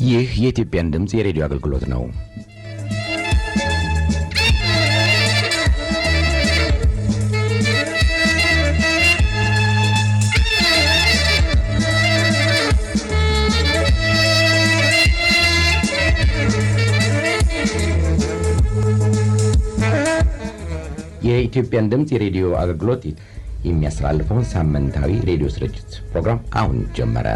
ይህ የኢትዮጵያን ድምፅ የሬዲዮ አገልግሎት ነው። የኢትዮጵያን ድምፅ የሬዲዮ አገልግሎት የሚያስተላልፈውን ሳምንታዊ ሬዲዮ ስርጭት ፕሮግራም አሁን ጀመረ።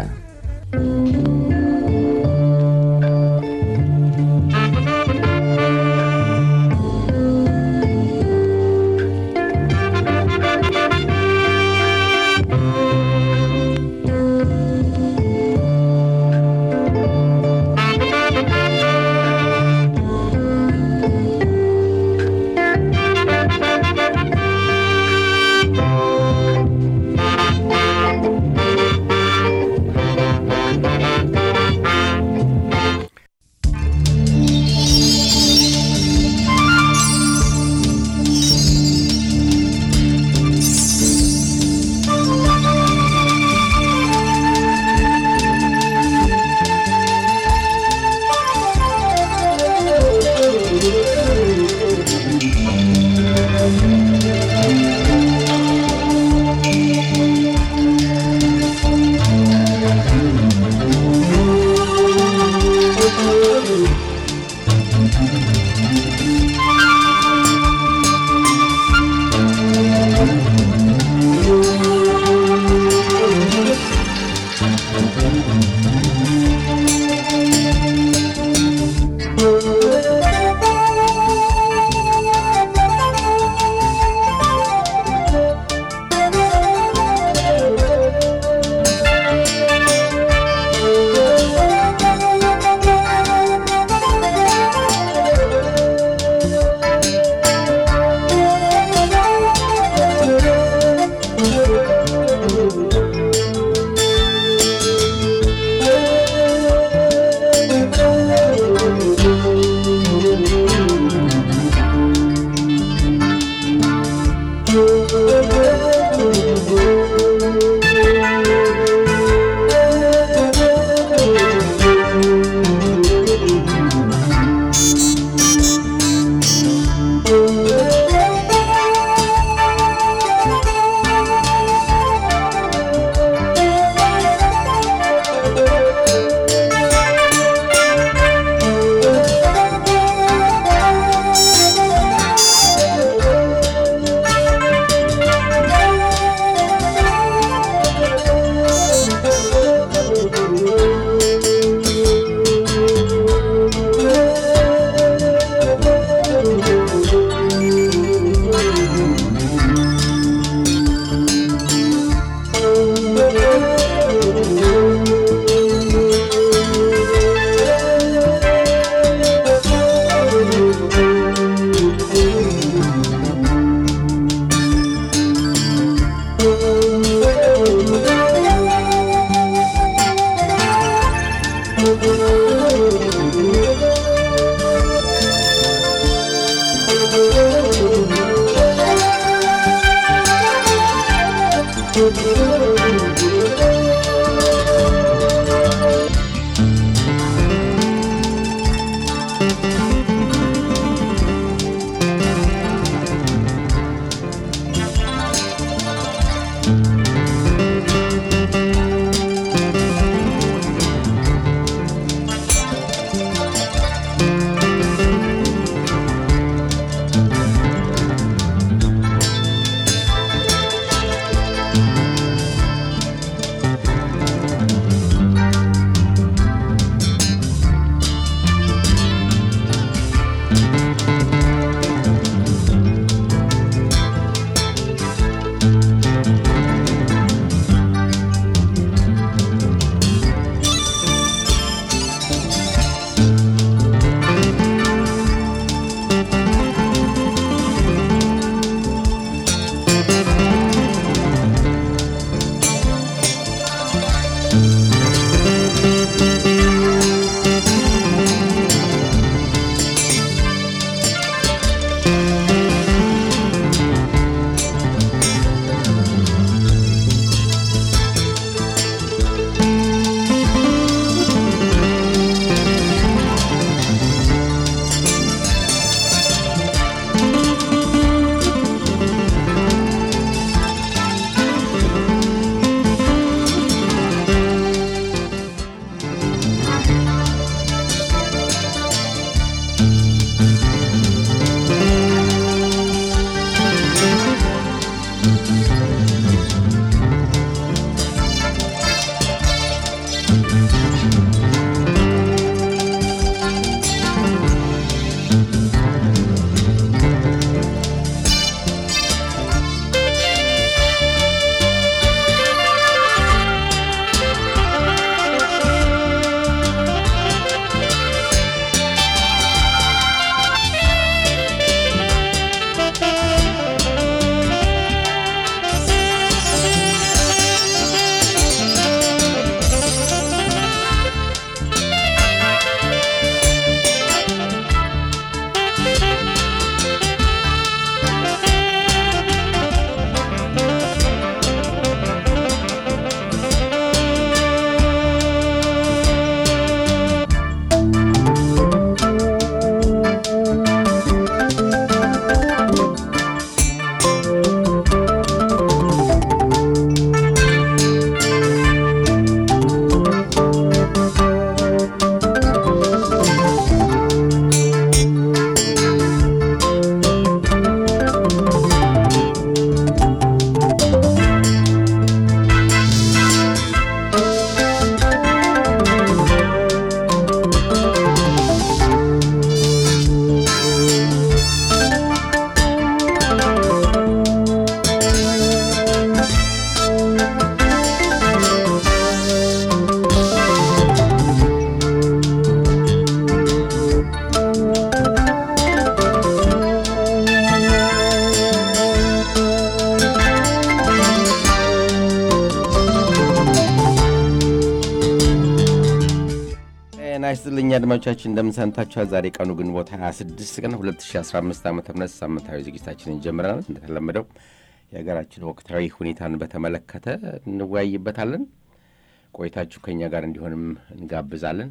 ይስጥልኝ አድማጮቻችን እንደምን ሰንብታችኋል? ዛሬ ቀኑ ግንቦት 26 ቀን 2015 ዓ ም ሳምንታዊ ዝግጅታችንን ጀምረናል። እንደተለመደው የሀገራችን ወቅታዊ ሁኔታን በተመለከተ እንወያይበታለን። ቆይታችሁ ከኛ ጋር እንዲሆንም እንጋብዛለን።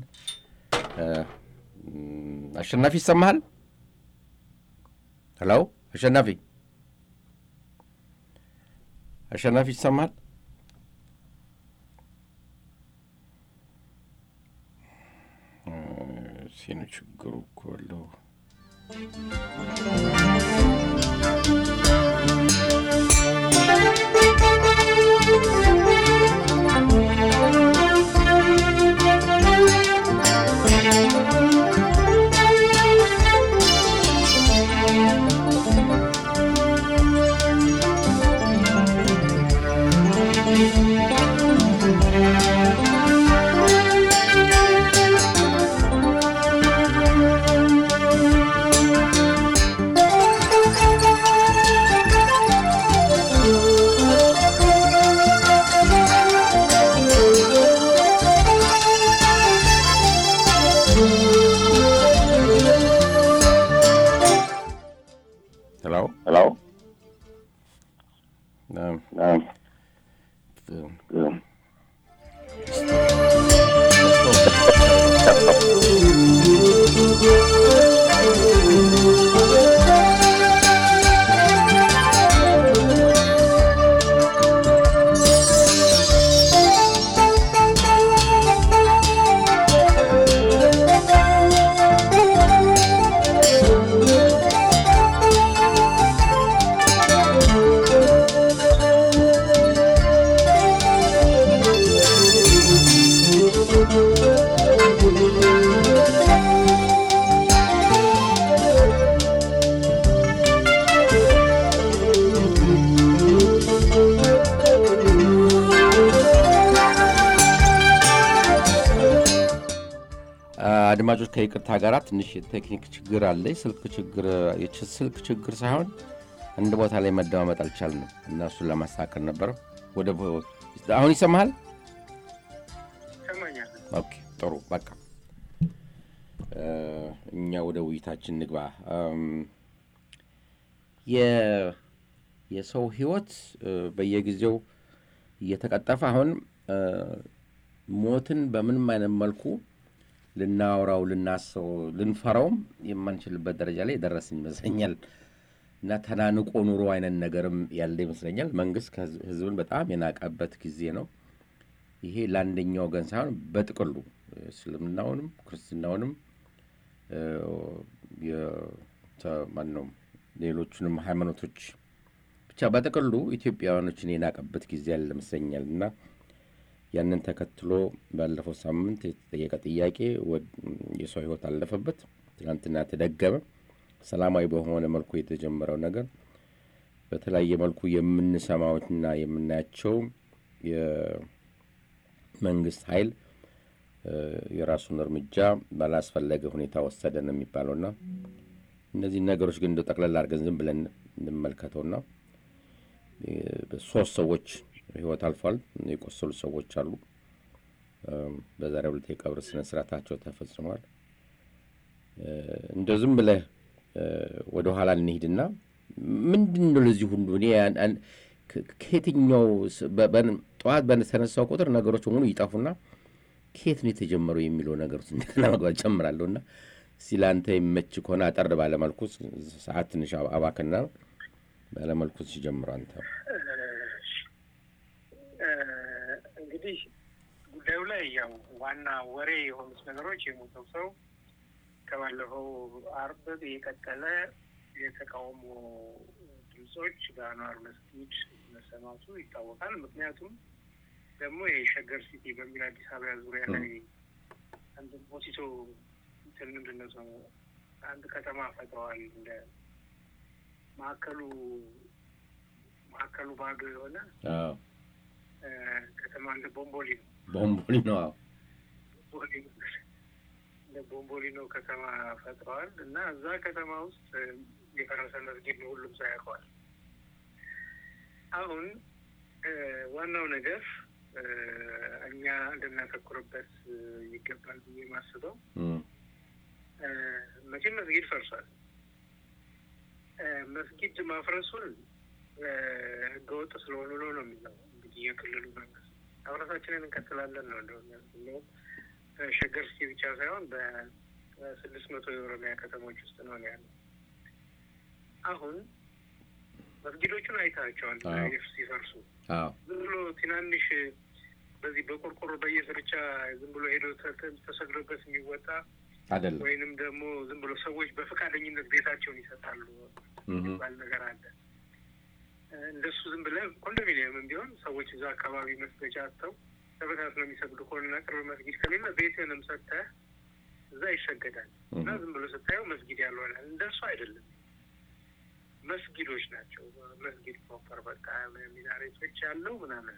አሸናፊ ይሰማሃል? ሄሎ አሸናፊ አሸናፊ ይሰማሃል? ሲኑ ችግሩ እኮ አለው። ሄሎ ሄሎ አድማጮች ከይቅርታ ጋር ትንሽ የቴክኒክ ችግር አለ። ስልክ ችግር ስልክ ችግር ሳይሆን አንድ ቦታ ላይ መደማመጥ አልቻልንም እና እሱን ለማስተካከል ነበረ። ወደ አሁን ይሰማሃል? ይሰማኛል። ኦኬ ጥሩ በቃ እኛ ወደ ውይይታችን ንግባ። የ- የሰው ህይወት በየጊዜው እየተቀጠፈ አሁን ሞትን በምንም አይነት መልኩ ልናወራው ልናስበው ልንፈራውም የማንችልበት ደረጃ ላይ የደረስን ይመስለኛል እና ተናንቆ ኑሮ አይነት ነገርም ያለ ይመስለኛል። መንግስት ከህዝ- ህዝብን በጣም የናቀበት ጊዜ ነው። ይሄ ለአንደኛው ወገን ሳይሆን በጥቅሉ እስልምናውንም ክርስትናውንም እ፣ የተ- ማነው ሌሎቹንም ሃይማኖቶች ብቻ በጥቅሉ ኢትዮጵያውያኖችን የናቀበት ጊዜ ያለ ይመስለኛል እና ያንን ተከትሎ ባለፈው ሳምንት የተጠየቀ ጥያቄ ወድ- የሰው ህይወት አለፈበት። ትናንትና ተደገመ። ሰላማዊ በሆነ መልኩ የተጀመረው ነገር በተለያየ መልኩ የምንሰማዎችና የምናያቸው የመንግስት ኃይል እ፣ የራሱን እርምጃ ባላስፈለገ ሁኔታ ወሰደ ነው የሚባለውና እነዚህ ነገሮች ግን እንደ ጠቅለል አድርገን ዝም ብለን እንመልከተውና እ፣ ሶስት ሰዎች ህይወት አልፏል። የቆሰሉ ሰዎች አሉ። እም፣ በዛሬው ዕለት የቀብር ስነ ስርዓታቸው ተፈጽሟል። እ፣ እንደው ዝም ብለህ እ፣ ወደ ኋላ እንሂድና ምንድን ነው ለዚህ ሁሉ እኔ ያን- ያን- ከ- ከየትኛው ስ- በ- በን- ጠዋት በተነሳው ቁጥር ነገሮች በሙሉ ይጠፉና ከየት ነው የተጀመረው የሚለው ነገር ውስጥ እንደገና መግባት ጨምራለሁ እና እስኪ ለአንተ የሚመች ከሆነ አጠር ባለመልኩ ሰዓት ትንሽ አባክና ባለመልኩ ሲጀምሩ አንተ እንግዲህ ጉዳዩ ላይ ያው ዋና ወሬ የሆኑት ነገሮች የሞተው ሰው ከባለፈው አርብ የቀጠለ የተቃውሞ ድምጾች በአንዋር መስጊድ መሰማቱ ይታወቃል። ምክንያቱም ደግሞ የሸገር ሲቲ በሚል አዲስ አበባ ዙሪያ ላይ አንድ ሞሲቶ እንትን ምንድን ነው ስሙ አንድ ከተማ ፈጥረዋል። እንደ ማዕከሉ ማዕከሉ ባዶ የሆነ አዎ፣ እ፣ ከተማ እንደ ቦምቦሊ ነው ቦምቦሊ ነው። አዎ። ቦምቦሊ እንደ ቦምቦሊኖ ከተማ ፈጥረዋል እና እዛ ከተማ ውስጥ እ፣ የፈረሰ መስጊድ ነው፣ ሁሉም ሰው ያውቀዋል። አሁን እ፣ ዋናው ነገር እ፣ እኛ ልናተኩርበት ይገባል ብዬ የማስበው እም፣ መቼም መስጊድ ፈርሷል። መስጊድ ማፍረሱን ህገወጥ ስለሆኑ ነው ነው የሚለው እንግዲህ የክልሉ መንግስት ማፍረሳችንን እንቀጥላለን ነው እንደውም ሸገር ሲቲ ብቻ ሳይሆን በስድስት መቶ የኦሮሚያ ከተሞች ውስጥ ነው ያለው። አሁን መስጊዶቹን አይታቸዋል አዎ። ሲፈርሱ አዎ ዝም ብሎ ትናንሽ በዚህ በቆርቆሮ በየስርቻ ዝም ብሎ ሄዶ ተ- ተ- ተሰግዶበት የሚወጣ አይደለም። ወይንም ደግሞ ዝም ብሎ ሰዎች በፈቃደኝነት ቤታቸውን ይሰጣሉ እም፣ የሚባል ነገር አለ። እንደሱ ዝም ብለህ ኮንዶሚኒየምም ቢሆን ሰዎች እዛ አካባቢ መስገጃ አጥተው ተበታትነው የሚሰግዱ ከሆነና ቅርብ መስጊድ ከሌለ ቤትህንም ሰጥተህ እዛ ይሰገዳል እና እም፣ ዝም ብሎ ስታየው መስጊድ ያልሆነ እንደሱ አይደለም። መስጊዶች ናቸው። መስጊድ ፕሮፐር በቃ ሚናሬቶች ያለው ምናምን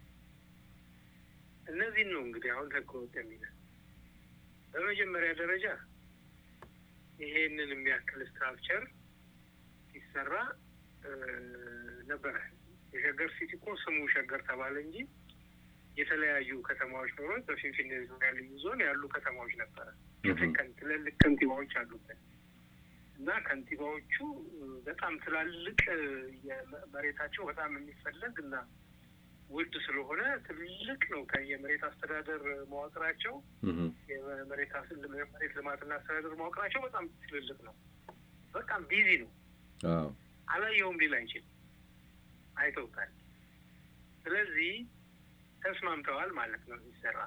እነዚህን ነው እንግዲህ አሁን ህገ ወጥ የሚለው በመጀመሪያ ደረጃ ይሄንን የሚያክል ስትራክቸር ሲሰራ እ፣ ነበረ። የሸገር ሲቲ እኮ ስሙ ሸገር ተባለ እንጂ የተለያዩ ከተማዎች ኖሮት በፊንፊኔ ዙሪያ ልዩ ዞን ያሉ ከተማዎች ነበረ። እም፣ ከን- ትልልቅ ከንቲባዎች አሉበት እና ከንቲባዎቹ እ፣ በጣም ትላልቅ እ፣ የመ- መሬታቸው በጣም የሚፈለግ እና ውድ ስለሆነ ትልቅ ነው። ከ- የመሬት አስተዳደር መዋቅራቸው እም፣ የመሬት አስ- መሬት ልማትና አስተዳደር መዋቅራቸው በጣም ትልልቅ ነው። በጣም ቢዚ ነው። አዎ አላየውም ሊል አይችልም። አይተውታል። ስለዚህ ተስማምተዋል ማለት ነው ሲሰራ።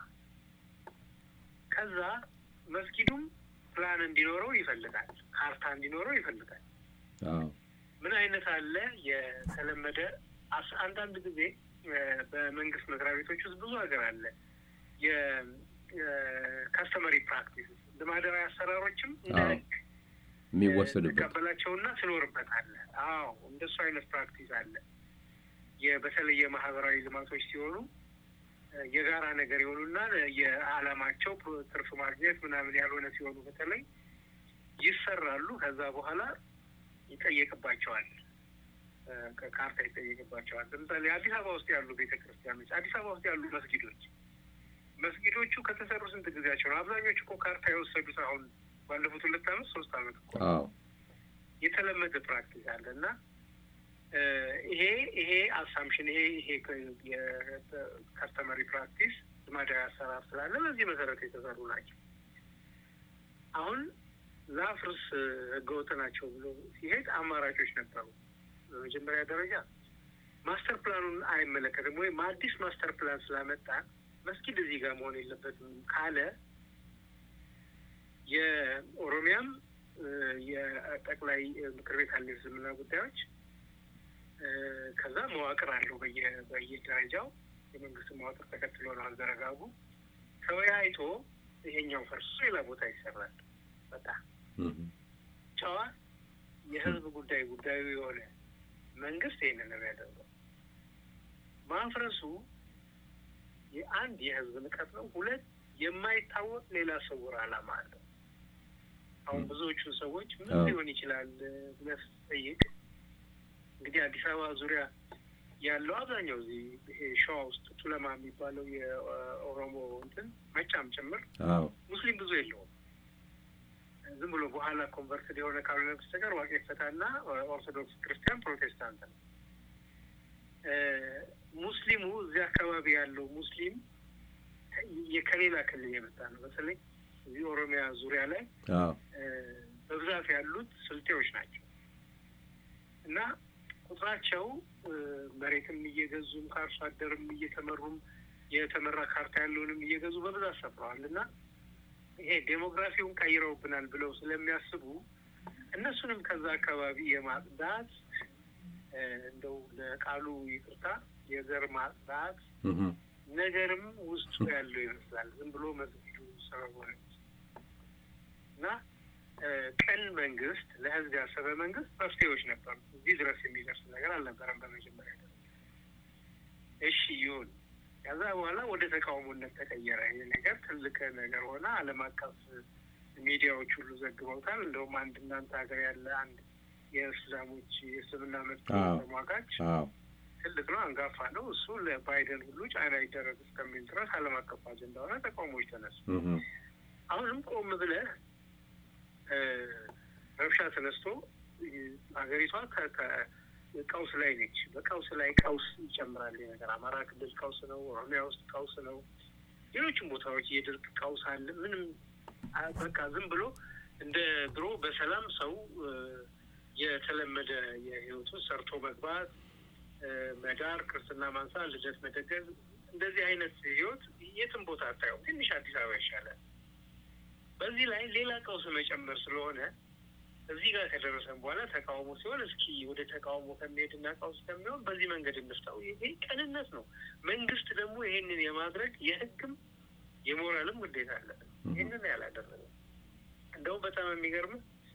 ከዛ መስጊዱም ፕላን እንዲኖረው ይፈልጋል፣ ካርታ እንዲኖረው ይፈልጋል። አዎ ምን አይነት አለ የተለመደ አስ- አንዳንድ ጊዜ እ፣ በመንግስት መስሪያ ቤቶች ውስጥ ብዙ ሀገር አለ የካስተመሪ ፕራክቲስ ልማዳዊ አሰራሮችም እንደ አዎ። ህግ የሚወሰዱበት ትቀበላቸውና ትኖርበታለህ። አዎ እንደሱ አይነት ፕራክቲስ አለ። የ- በተለይ የማህበራዊ ልማቶች ሲሆኑ እ፣ የጋራ ነገር የሆኑና የዓላማቸው ፕሮ- ትርፍ ማግኘት ምናምን ያልሆነ ሲሆኑ በተለይ ይሰራሉ። ከዛ በኋላ ይጠየቅባቸዋል፣ እ፣ ከካርታ ይጠየቅባቸዋል። ለምሳሌ አዲስ አበባ ውስጥ ያሉ ቤተ ክርስቲያኖች፣ አዲስ አበባ ውስጥ ያሉ መስጊዶች መስጊዶቹ ከተሰሩ ስንት ጊዜያቸው ነው? አብዛኞቹ እኮ ካርታ የወሰዱት አሁን ባለፉት ሁለት አመት ሶስት አመት እኮ አዎ የተለመደ ፕራክቲስ አለ እና እ፣ ይሄ ይሄ አሳምሽን ይሄ ይሄ የከስተመሪ ፕራክቲስ ልማዳዊ አሰራር ስላለ በዚህ መሰረት የተሰሩ ናቸው። አሁን ላፍርስ ህገወጥ ናቸው ብሎ ሲሄድ አማራጮች ነበሩ። በመጀመሪያ ደረጃ ማስተር ፕላኑን አይመለከትም ወይም አዲስ ማስተር ፕላን ስላመጣ መስጊድ እዚህ ጋር መሆን የለበትም ካለ የኦሮሚያም እ፣ የጠቅላይ ምክር ቤት አለ የእስልምና ጉዳዮች እ፣ ከዛ መዋቅር አለው በየ- በየደረጃው የመንግስት መዋቅር ተከትሎ ነው አዘረጋጉ ተወያይቶ ይሄኛው ፈርሶ ሌላ ቦታ ይሰራል። በቃ እም፣ ጨዋ የህዝብ ጉዳይ ጉዳዩ የሆነ መንግስት ይህንን ነው ያደርገው። ማፍረሱ የአንድ የህዝብ ንቀት ነው። ሁለት የማይታወቅ ሌላ ስውር ዓላማ አለው። አሁን ብዙዎቹ ሰዎች ምን አዎ። ሊሆን ይችላል ብለህ ስትጠይቅ እንግዲህ አዲስ አበባ ዙሪያ ያለው አብዛኛው እዚህ ይሄ ሸዋ ውስጥ ቱለማ የሚባለው የኦሮሞ እንትን መጫም ጭምር አዎ ሙስሊም ብዙ የለውም። ዝም ብሎ በኋላ ኮንቨርትድ የሆነ ካልሆነ በስተቀር ዋቄ ፈታና ኦርቶዶክስ ክርስቲያን፣ ፕሮቴስታንት ነው። እ፣ ሙስሊሙ እዚህ አካባቢ ያለው ሙስሊም የ- ከሌላ ክልል የመጣ ነው። በተለይ እዚህ ኦሮሚያ ዙሪያ ላይ አዎ እ፣ በብዛት ያሉት ስልጤዎች ናቸው እና ቁጥራቸው እ፣ መሬትም እየገዙም ከአርሶ አደርም እየተመሩም የተመራ ካርታ ያለውንም እየገዙ በብዛት ሰፍረዋል እና ይሄ ዴሞግራፊውን ቀይረውብናል ብለው ስለሚያስቡ እነሱንም ከዛ አካባቢ የማጽዳት እ፣ እንደው ለቃሉ ይቅርታ የዘር ማጽዳት እም፣ ነገርም ውስጡ ያለው ይመስላል። ዝም ብሎ መስጊዱ ሰበብ ሆነ እና እ፣ ቅን መንግስት፣ ለህዝብ ያሰበ መንግስት መፍትሄዎች ነበሩ። እዚህ ድረስ የሚደርስ ነገር አልነበረም በመጀመሪያ ደረጃ። እሺ ይሁን። ከዛ በኋላ ወደ ተቃውሞነት ተቀየረ። ይህ ነገር ትልቅ ነገር ሆነ። ዓለም አቀፍ ሚዲያዎች ሁሉ ዘግበውታል። እንደውም አንድ እናንተ ሀገር ያለ አንድ የእስላሞች የእስልምና መብት አዎ። ተሟጋች አዎ ትልቅ ነው፣ አንጋፋ ነው። እሱ ለባይደን ሁሉ ጫና ይደረግ እስከሚል ድረስ ዓለም አቀፍ አጀንዳ ሆነ። ተቃውሞዎች ተነሱ። አሁንም ቆም ብለህ ረብሻ ተነስቶ ሀገሪቷ ቀውስ ላይ ነች። በቀውስ ላይ ቀውስ ይጨምራል ነገር። አማራ ክልል ቀውስ ነው፣ ኦሮሚያ ውስጥ ቀውስ ነው፣ ሌሎችም ቦታዎች የድርቅ ቀውስ አለ። ምንም በቃ ዝም ብሎ እንደ ድሮ በሰላም ሰው የተለመደ የህይወቱን ሰርቶ መግባት፣ መዳር፣ ክርስትና ማንሳት፣ ልደት መደገዝ እንደዚህ አይነት ህይወት የትም ቦታ አታየውም። ትንሽ አዲስ አበባ ይሻላል። በዚህ ላይ ሌላ ቀውስ መጨመር ስለሆነ እዚህ ጋር ከደረሰን በኋላ ተቃውሞ ሲሆን እስኪ ወደ ተቃውሞ ከሚሄድና ቀውስ ከሚሆን በዚህ መንገድ እንፍታው። ይሄ ቅንነት ነው። መንግስት ደግሞ ይሄንን የማድረግ የህግም የሞራልም ግዴታ አለበት። ይህንን ያላደረገ እንደውም በጣም የሚገርም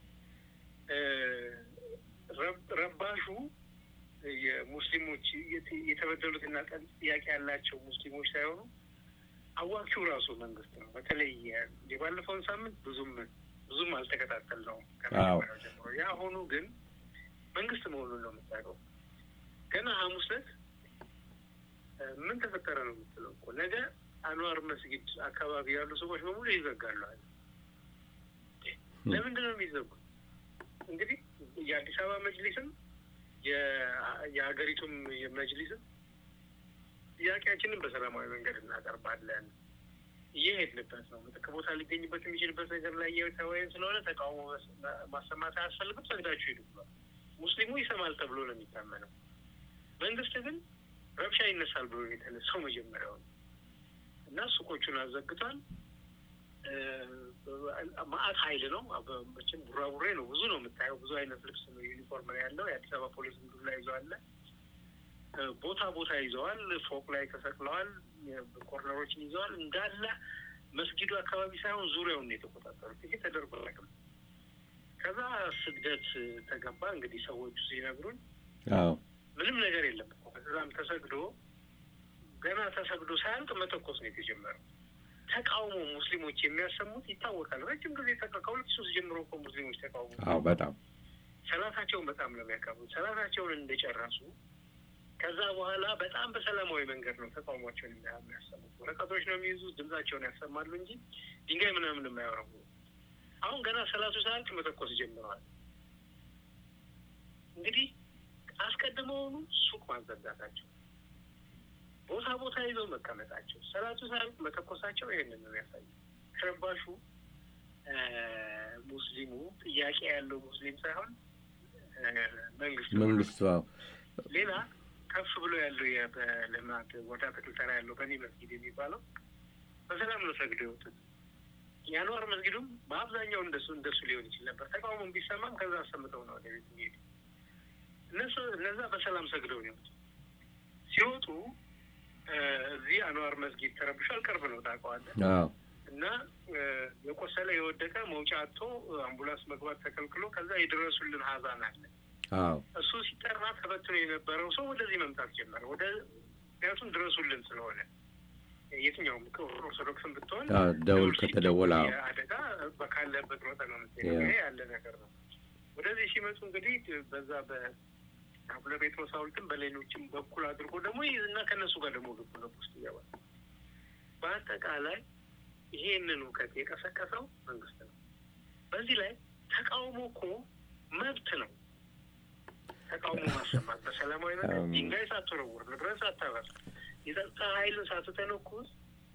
ረባሹ የሙስሊሞች የተበደሉትና ቀን ጥያቄ ያላቸው ሙስሊሞች ሳይሆኑ አዋኪው ራሱ መንግስት ነው። በተለይ የባለፈውን ሳምንት ብዙም ብዙም አልተከታተልነውም ከመጀመሪያው ጀምሮ። የአሁኑ ግን መንግስት መሆኑን ነው የምታውቀው። ገና ሐሙስ ዕለት ምን ተፈጠረ ነው የምትለው እኮ ነገ አንዋር መስጊድ አካባቢ ያሉ ሰዎች በሙሉ ይዘጋሉ አለ። ለምንድን ነው የሚዘጉት? እንግዲህ የአዲስ አበባ መጅሊስም የሀገሪቱም መጅሊስም ጥያቄያችንን በሰላማዊ መንገድ እናቀርባለን እየሄድንበት ነው። ምትክ ቦታ ሊገኝበት የሚችልበት ነገር ላይ እየተወያየን ስለሆነ ተቃውሞ ማሰማት አያስፈልግም፣ ሰግዳችሁ ሄዱ ብሏል። ሙስሊሙ ይሰማል ተብሎ ነው የሚታመነው። መንግስት ግን ረብሻ ይነሳል ብሎ የተነሳው መጀመሪያው ነው እና ሱቆቹን አዘግቷል። ማአት ሀይል ነው መቼም ቡራቡሬ ነው። ብዙ ነው የምታየው። ብዙ አይነት ልብስ ነው ዩኒፎርም ነው ያለው። የአዲስ አበባ ፖሊስ ዱላ ይዘዋል። ቦታ ቦታ ይዘዋል። ፎቅ ላይ ተሰቅለዋል። ኮርነሮችን ይዘዋል። እንዳለ መስጊዱ አካባቢ ሳይሆን ዙሪያውን ነው የተቆጣጠሩት። ይሄ ተደርጎ አያውቅም። ከዛ ስግደት ተገባ። እንግዲህ ሰዎቹ ሲነግሩን ምንም ነገር የለም። ከዛም ተሰግዶ ገና ተሰግዶ ሳያልቅ መተኮስ ነው የተጀመረው። ተቃውሞ ሙስሊሞች የሚያሰሙት ይታወቃል። ረጅም ጊዜ ከሁለት ሶስት ጀምሮ እኮ ሙስሊሞች ተቃውሞ አዎ፣ በጣም ሰላታቸውን በጣም ነው የሚያከብሩት። ሰላታቸውን እንደጨረሱ ከዛ በኋላ በጣም በሰላማዊ መንገድ ነው ተቃውሟቸውን የሚያሰሙት። ወረቀቶች ነው የሚይዙት፣ ድምጻቸውን ያሰማሉ እንጂ ድንጋይ ምናምን የማያወረቡ። አሁን ገና ሰላቱ ሰዓት መተኮስ ጀምረዋል። እንግዲህ አስቀድመውኑ ሱቅ ማዘጋታቸው ቦታ ቦታ ይዘው መቀመጣቸው ሰላቱ ሳያልቅ መተኮሳቸው ይህንን ነው ያሳዩ። ረባሹ ሙስሊሙ ጥያቄ ያለው ሙስሊም ሳይሆን መንግስት መንግስቱ ሌላ ከፍ ብሎ ያለው በልማት ወደ አትክልት ተራ ያለው በኒ መስጊድ የሚባለው በሰላም ነው ሰግደው የወጡት። የአንዋር መስጊዱም በአብዛኛው እንደሱ እንደሱ ሊሆን ይችል ነበር። ተቃውሞም ቢሰማም ከዛ አሰምተው ነው ወደ ቤት የሚሄዱ። እነሱ እነዛ በሰላም ሰግደው ነው የወጡት። ሲወጡ እዚህ አንዋር መስጊድ ተረብሿል። ቅርብ ነው ታውቀዋለህ። እና የቆሰለ የወደቀ መውጫ አጥቶ አምቡላንስ መግባት ተከልክሎ ከዛ የደረሱልን ሀዛን አለ። እሱ ሲጠራ ተበትኖ የነበረው ሰው ወደዚህ መምጣት ጀመረ። ወደ ምክንያቱም ድረሱልን ስለሆነ የትኛውም ኦርቶዶክስን ብትሆን ደውል ከተደወለ አደጋ ካለበት ሮጠ ነው የምትሄደው። ይሄ ያለ ነገር ነው። ወደዚህ ሲመጡ እንግዲህ በዛ በ አቡነ ጴጥሮስ ሐውልትም በሌሎችም በኩል አድርጎ ደግሞ እና ከእነሱ ጋር ደግሞ ልቡ ልብ ውስጥ ይገባል። በአጠቃላይ ይሄንን እውቀት የቀሰቀሰው መንግስት ነው። በዚህ ላይ ተቃውሞ እኮ መብት ነው። ተቃውሞ ማሰማት በሰላማዊ መንገድ ድንጋይ ሳትወረውር፣ ንብረት ሳታበር፣ የጸጥታ ኃይልን ሳትተነኩስ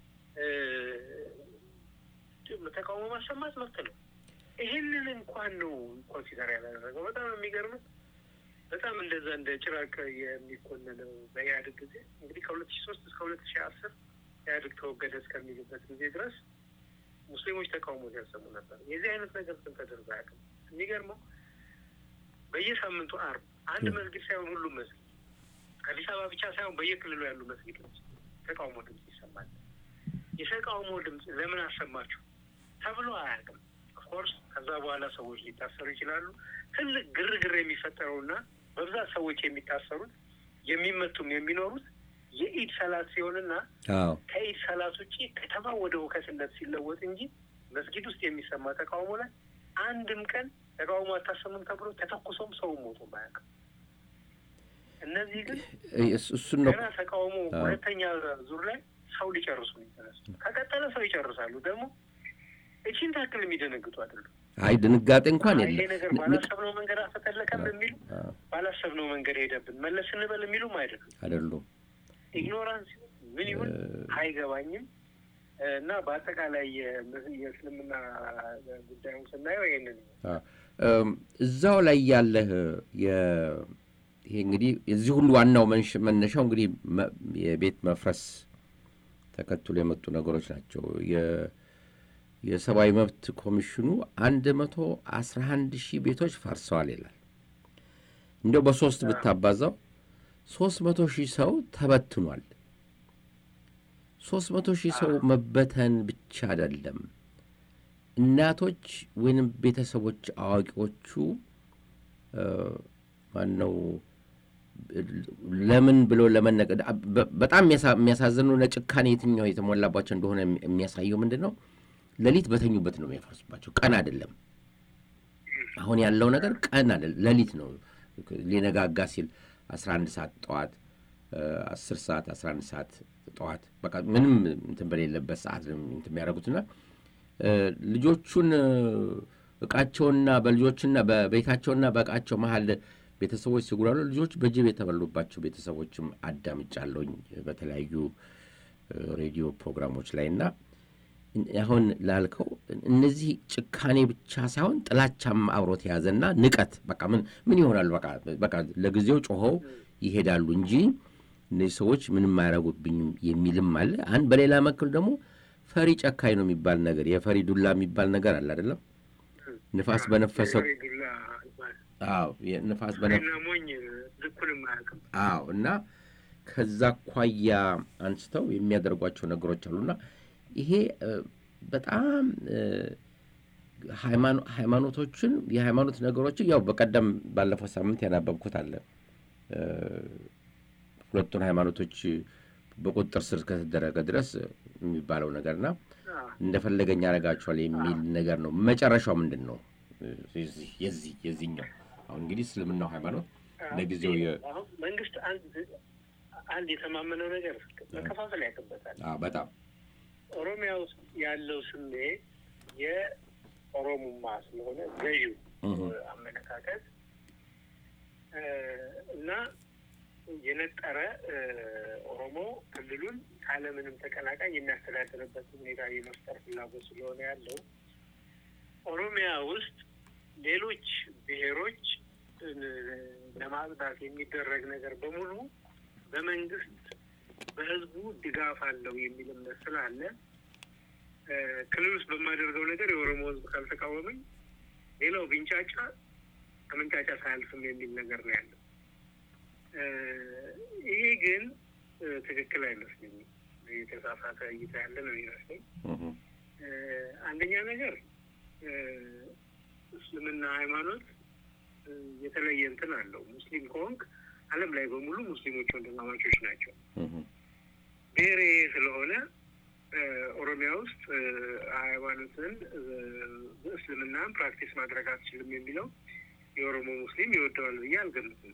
ተቃውሞ ማሰማት መብት ነው። ይህንን እንኳን ነው ኮንሲደር ያላደረገው። በጣም የሚገርምት በጣም እንደዛ እንደ ጭራቅ የሚኮነነው በኢህአዴግ ጊዜ እንግዲህ ከሁለት ሺ ሶስት እስከ ሁለት ሺ አስር ኢህአዴግ ተወገደ እስከሚልበት ጊዜ ድረስ ሙስሊሞች ተቃውሞ ሲያሰሙ ነበር። የዚህ አይነት ነገር ግን ተደርጎ አያውቅም። የሚገርመው በየሳምንቱ አርብ አንድ መስጊድ ሳይሆን ሁሉም መስጊድ አዲስ አበባ ብቻ ሳይሆን በየክልሉ ያሉ መስጊዶች ተቃውሞ ድምጽ ይሰማል። የተቃውሞ ድምጽ ለምን አሰማችሁ ተብሎ አያውቅም። ኦፍኮርስ ከዛ በኋላ ሰዎች ሊታሰሩ ይችላሉ። ትልቅ ግርግር የሚፈጠረውና በብዛት ሰዎች የሚታሰሩት የሚመቱም የሚኖሩት የኢድ ሰላት ሲሆንና ከኢድ ሰላት ውጭ ከተማ ወደ ሁከትነት ሲለወጥ እንጂ መስጊድ ውስጥ የሚሰማ ተቃውሞ ላይ አንድም ቀን ተቃውሞ አታሰሙም ተብሎ ተተኩሶም ሰው ሞቶ አያውቅም። እነዚህ ግን እሱን ነው ገና ተቃውሞ ሁለተኛ ዙር ላይ ሰው ሊጨርሱ ነው የተነሱ። ከቀጠለ ሰው ይጨርሳሉ። ደግሞ እቺን ታክል የሚደነግጡ አይደሉም። አይ ድንጋጤ እንኳን ይሄ የለም። ነገር ባላሰብነው መንገድ አፈተለከም የሚሉ ባላሰብነው መንገድ ሄደብን መለስ እንበል የሚሉም አይደሉም። አይደሉም። ኢግኖራንስ ምን ይሁን አይገባኝም። እና በአጠቃላይ የእስልምና ጉዳዩን ስናየው ይህንን እዛው ላይ ያለህ ይሄ እንግዲህ የዚህ ሁሉ ዋናው መነሻው እንግዲህ የቤት መፍረስ ተከትሎ የመጡ ነገሮች ናቸው። የሰብአዊ መብት ኮሚሽኑ አንድ መቶ አስራ አንድ ሺህ ቤቶች ፈርሰዋል ይላል። እንዲያው በሶስት ብታባዛው ሶስት መቶ ሺህ ሰው ተበትኗል። ሶስት መቶ ሺህ ሰው መበተን ብቻ አይደለም። እናቶች ወይንም ቤተሰቦች አዋቂዎቹ ማነው ለምን ብሎ ለመነቀድ በጣም የሚያሳዝኑ ጭካኔ የትኛው የተሞላባቸው እንደሆነ የሚያሳየው ምንድን ነው? ሌሊት በተኙበት ነው የሚያፈርሱባቸው፣ ቀን አይደለም። አሁን ያለው ነገር ቀን አይደለም፣ ሌሊት ነው። ሊነጋጋ ሲል አስራ አንድ ሰዓት ጠዋት፣ አስር ሰዓት አስራ አንድ ሰዓት ጠዋት፣ በቃ ምንም እንትን በሌለበት ሰዓት እንትን የሚያደርጉትና ልጆቹን እቃቸውና በልጆችና በቤታቸውና በእቃቸው መሀል ቤተሰቦች ሲጉላሉ ልጆች በጅብ የተበሉባቸው ቤተሰቦችም አዳምጫለሁኝ በተለያዩ ሬዲዮ ፕሮግራሞች ላይ እና አሁን ላልከው እነዚህ ጭካኔ ብቻ ሳይሆን ጥላቻም አብሮት የያዘና ንቀት በቃ ምን ምን ይሆናሉ በቃ ለጊዜው ጮኸው ይሄዳሉ እንጂ እነዚህ ሰዎች ምንም አያረጉብኝም የሚልም አለ። አንድ በሌላ መክል ደግሞ ፈሪ ጨካኝ ነው የሚባል ነገር የፈሪ ዱላ የሚባል ነገር አለ አይደለም ንፋስ በነፈሰው አዎ ንፋስ ሞኝ ልኩንም አያውቅም። አዎ እና ከዛ አኳያ አንስተው የሚያደርጓቸው ነገሮች አሉና ይሄ በጣም ሃይማኖቶችን የሃይማኖት ነገሮችን ያው በቀደም ባለፈው ሳምንት ያናበብኩት አለ ሁለቱን ሃይማኖቶች በቁጥጥር ስር ከተደረገ ድረስ የሚባለው ነገርና እንደፈለገኝ ያደርጋቸዋል የሚል ነገር ነው። መጨረሻው ምንድን ነው? የዚህ የዚህኛው አሁን እንግዲህ እስልምናው ሃይማኖት ለጊዜው መንግስት አንድ የተማመነው ነገር መከፋፈል ያቅበታል። በጣም ኦሮሚያ ውስጥ ያለው ስሜት የኦሮሙማ ስለሆነ ገዢው አመለካከት እና የነጠረ ኦሮሞ ክልሉን ካለምንም ተቀናቃኝ የሚያስተዳድርበት ሁኔታ የመፍጠር ፍላጎት ስለሆነ ያለው ኦሮሚያ ውስጥ ሌሎች ብሔሮች ለማጽዳት የሚደረግ ነገር በሙሉ በመንግስት በህዝቡ ድጋፍ አለው የሚል እምነት ስላለ ክልል ውስጥ በማደርገው ነገር የኦሮሞ ህዝብ ካልተቃወመኝ ሌላው ቢንጫጫ ከመንጫጫ ሳያልፍም የሚል ነገር ነው ያለው። ይሄ ግን ትክክል አይመስለኝም። የተሳሳተ እይታ ያለ ነው ይመስለኝ። አንደኛ ነገር እስልምና ሃይማኖት የተለየ እንትን አለው። ሙስሊም ከሆንክ ዓለም ላይ በሙሉ ሙስሊሞች ወንድማማቾች ናቸው። ብሔሬ ስለሆነ ኦሮሚያ ውስጥ ሃይማኖትን እስልምናን ፕራክቲስ ማድረግ አትችልም የሚለው የኦሮሞ ሙስሊም ይወደዋል ብዬ አልገምትም።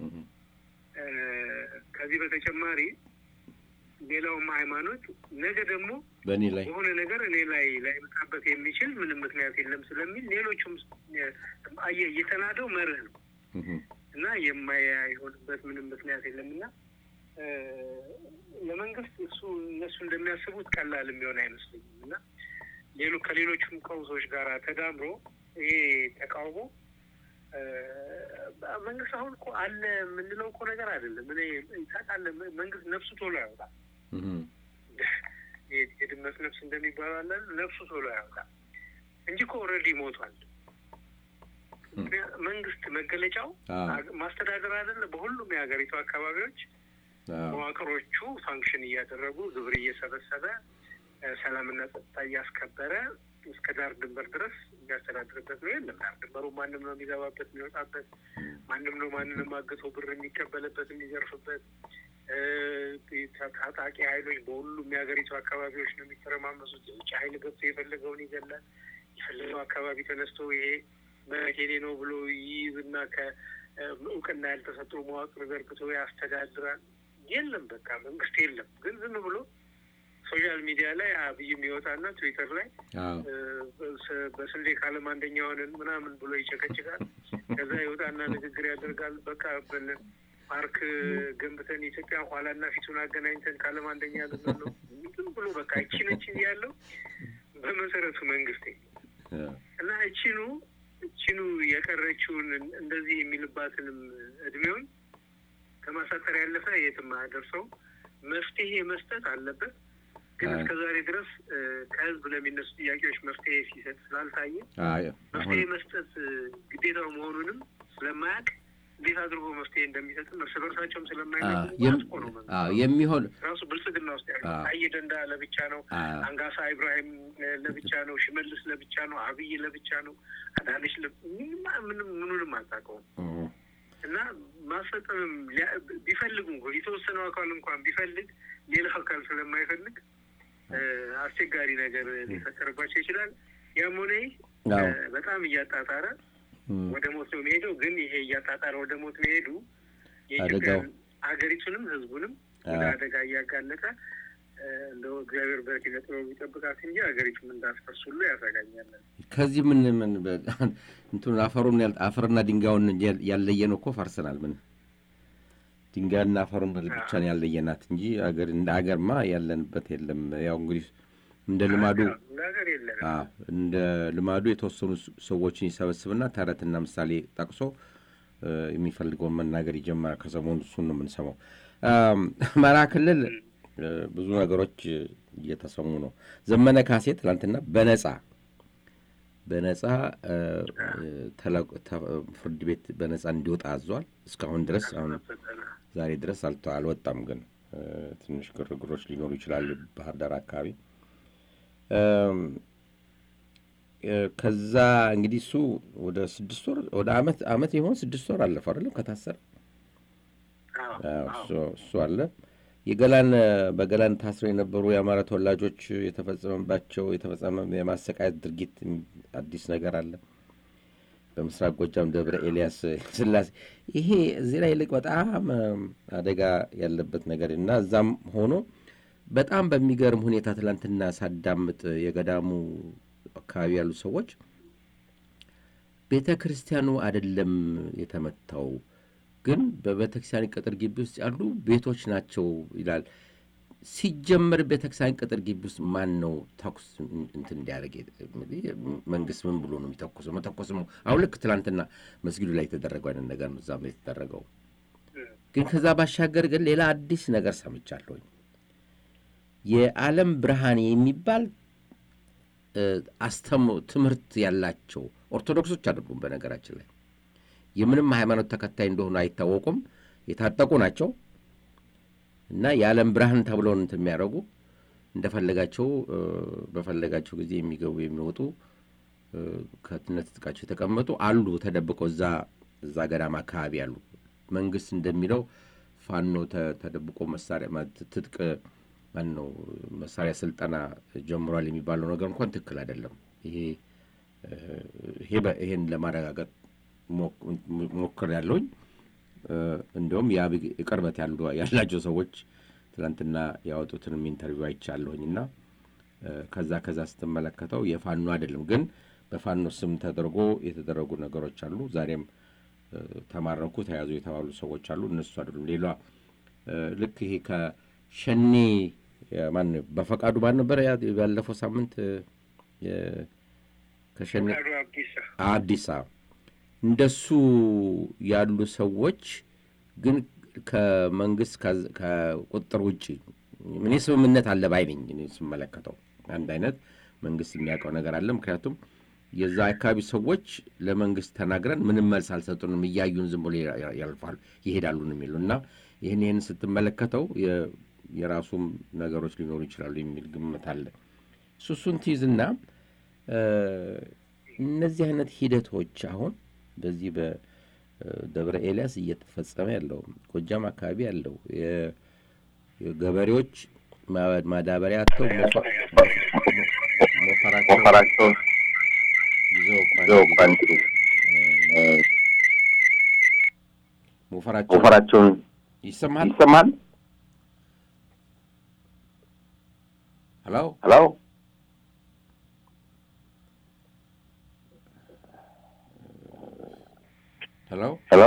ከዚህ በተጨማሪ ሌላውም ሃይማኖት ነገ ደግሞ በእኔ ላይ በሆነ ነገር እኔ ላይ ላይመጣበት የሚችል ምንም ምክንያት የለም ስለሚል ሌሎቹም አየህ የተናደው መርህ ነው እና የማይሆንበት ምንም ምክንያት የለም እና ለመንግስት እሱ እነሱ እንደሚያስቡት ቀላል የሚሆን አይመስለኝም እና ሌሎ ከሌሎቹም ቀውሶች ጋር ተዳምሮ ይሄ ተቃውሞ መንግስት አሁን እኮ አለ የምንለው እኮ ነገር አይደለም። እኔ ታውቃለህ፣ መንግስት ነፍሱ ቶሎ ያወጣል። የድመት ነፍስ እንደሚባለው አለ ነፍሱ ቶሎ ያወጣል እንጂ እኮ ኦልሬዲ ሞቷል። መንግስት መገለጫው ማስተዳደር አይደለ? በሁሉም የሀገሪቱ አካባቢዎች መዋቅሮቹ ፋንክሽን እያደረጉ ግብር እየሰበሰበ ሰላምና ጸጥታ እያስከበረ እስከ ዳር ድንበር ድረስ የሚያስተዳድርበት ነው። የለም ዳር ድንበሩ ማንም ነው የሚገባበት የሚወጣበት፣ ማንም ነው ማንንም አግቶ ብር የሚቀበልበት የሚዘርፍበት። ታጣቂ ኃይሎች በሁሉም የሀገሪቱ አካባቢዎች ነው የሚተረማመሱት። የውጭ ኃይል ገብቶ የፈለገውን ይገላል። የፈለገው አካባቢ ተነስቶ ይሄ መሬት የኔ ነው ብሎ ይይዝና እውቅና ያልተሰጠው መዋቅር ዘርግቶ ያስተዳድራል። የለም በቃ መንግስት የለም። ግን ዝም ብሎ ሶሻል ሚዲያ ላይ አብይ የሚወጣና ትዊተር ላይ በስንዴ ካለም አንደኛ ሆነን ምናምን ብሎ ይጨቀጭቃል። ከዛ ይወጣና ንግግር ያደርጋል። በቃ ፓርክ ገንብተን ኢትዮጵያ ኋላና ፊቱን አገናኝተን ካለም አንደኛ ልንሆን ነው። ዝም ብሎ በቃ እቺነችን ያለው በመሰረቱ መንግስት እና እቺኑ እቺኑ የቀረችውን እንደዚህ የሚልባትንም እድሜውን ከማሳጠር ያለፈ የትም አያደርሰው። መፍትሄ መስጠት አለበት። ግን እስከ ዛሬ ድረስ ከህዝብ ለሚነሱ ጥያቄዎች መፍትሄ ሲሰጥ ስላልታየ መፍትሄ መስጠት ግዴታው መሆኑንም ስለማያውቅ እንዴት አድርጎ መፍትሄ እንደሚሰጥም እርስ በርሳቸውም ስለማይነቁ ነው የሚሆን ራሱ ብልጽግና ውስጥ ያለ ታዬ ደንዳ ለብቻ ነው፣ አንጋሳ ኢብራሂም ለብቻ ነው፣ ሽመልስ ለብቻ ነው፣ አብይ ለብቻ ነው፣ አዳነች ምንም ምኑንም አታውቀውም። እና ማስፈጸምም ቢፈልጉ የተወሰነው አካል እንኳን ቢፈልግ ሌላው አካል ስለማይፈልግ አስቸጋሪ ነገር ሊፈጠርባቸው ይችላል። ያም ሆነ በጣም እያጣጣረ ወደ ሞት ነው የሚሄደው። ግን ይሄ እያጣጣረ ወደ ሞት መሄዱ የኢትዮጵያ ሀገሪቱንም ህዝቡንም ወደ አደጋ እያጋለጠ እንደው እግዚአብሔር በኪነ ጥበቡ ይጠብቃት እንጂ ሀገሪቱም እንዳስፈርስ ሁሉ ያሰጋኛለን። ከዚህ ምን ምን እንትን አፈሩን አፈርና ድንጋዩን ያለየን እኮ ፈርሰናል። ምን ድንጋይና አፈሩን ብቻ ነው ያለየናት እንጂ አገር እንደ ሀገርማ ያለንበት የለም። ያው እንግዲህ እንደ ልማዱ እንደ ልማዱ የተወሰኑ ሰዎችን ይሰበስብና ተረትና ምሳሌ ጠቅሶ የሚፈልገውን መናገር ይጀምራል። ከሰሞኑ እሱን ነው የምንሰማው። አማራ ክልል ብዙ ነገሮች እየተሰሙ ነው። ዘመነ ካሴ ትላንትና በነጻ በነጻ ፍርድ ቤት በነጻ እንዲወጣ አዟል። እስካሁን ድረስ አሁን ዛሬ ድረስ አልወጣም። ግን ትንሽ ግርግሮች ሊኖሩ ይችላሉ ባህር ዳር አካባቢ። ከዛ እንግዲህ እሱ ወደ ስድስት ወር ወደ አመት አመት የሆን ስድስት ወር አለፈ አይደለም ከታሰረ እሱ አለ የገላን በገላን ታስረው የነበሩ የአማራ ተወላጆች የተፈጸመባቸው የተፈጸመ የማሰቃየት ድርጊት አዲስ ነገር አለ። በምስራቅ ጎጃም ደብረ ኤልያስ ስላሴ ይሄ እዚህ ላይ ይልቅ በጣም አደጋ ያለበት ነገር እና እዛም ሆኖ በጣም በሚገርም ሁኔታ ትላንትና ሳዳምጥ የገዳሙ አካባቢ ያሉ ሰዎች ቤተ ክርስቲያኑ አይደለም የተመታው ግን በቤተክርስቲያን ቅጥር ግቢ ውስጥ ያሉ ቤቶች ናቸው ይላል። ሲጀመር ቤተክርስቲያን ቅጥር ግቢ ውስጥ ማን ነው ተኩስ እንትን እንዲያደርግ? መንግስት ምን ብሎ ነው የሚተኩሰው? መተኮስ ነው። አሁን ልክ ትላንትና መስጊዱ ላይ የተደረገው አይነት ነገር ነው እዛም የተደረገው። ግን ከዛ ባሻገር ግን ሌላ አዲስ ነገር ሰምቻለሁኝ። የዓለም ብርሃን የሚባል አስተም ትምህርት ያላቸው ኦርቶዶክሶች አይደሉም በነገራችን ላይ የምንም ሃይማኖት ተከታይ እንደሆኑ አይታወቁም። የታጠቁ ናቸው እና የዓለም ብርሃን ተብለው እንትን የሚያደርጉ እንደፈለጋቸው በፈለጋቸው ጊዜ የሚገቡ የሚወጡ ከትነት ትጥቃቸው የተቀመጡ አሉ ተደብቀው እዛ እዛ ገዳም አካባቢ አሉ። መንግስት እንደሚለው ፋኖ ተደብቆ መሳሪያ ትጥቅ ማን ነው መሳሪያ ስልጠና ጀምሯል የሚባለው ነገር እንኳን ትክክል አይደለም። ይሄ ይሄን ለማረጋገጥ ሞክር ያለውኝ እንዲሁም የአብይ ቅርበት ያላቸው ሰዎች ትናንትና ያወጡትንም ኢንተርቪው አይቻለሁኝ እና ከዛ ከዛ ስትመለከተው የፋኖ አይደለም ግን በፋኖ ስም ተደርጎ የተደረጉ ነገሮች አሉ። ዛሬም ተማረኩ፣ ተያዙ የተባሉ ሰዎች አሉ። እነሱ አይደሉም። ሌሏ ልክ ይሄ ከሸኔ ማን በፈቃዱ ማን ነበረ ያለፈው ሳምንት ከሸኔ አዲስ እንደሱ ያሉ ሰዎች ግን ከመንግስት ከቁጥጥር ውጭ እኔ ስምምነት አለ ባይ ነኝ። እኔ ስመለከተው አንድ አይነት መንግስት የሚያውቀው ነገር አለ። ምክንያቱም የዛ አካባቢ ሰዎች ለመንግስት ተናግረን ምንም መልስ አልሰጡንም፣ እያዩን ዝም ብሎ ያልፋሉ ይሄዳሉ ነው የሚሉ እና ይህን ይህን ስትመለከተው የራሱም ነገሮች ሊኖሩ ይችላሉ የሚል ግምት አለ። እሱሱን ትይዝና እነዚህ አይነት ሂደቶች አሁን በዚህ በደብረ ኤልያስ እየተፈጸመ ያለው ጎጃም አካባቢ ያለው ገበሬዎች ማዳበሪያ አጥተው ሞፈራቸውን ይዘው ወፈራቸው ወፈራቸውን ይሰማል? ይሰማል? ሄሎ ሄሎ ሄሎ ሄሎ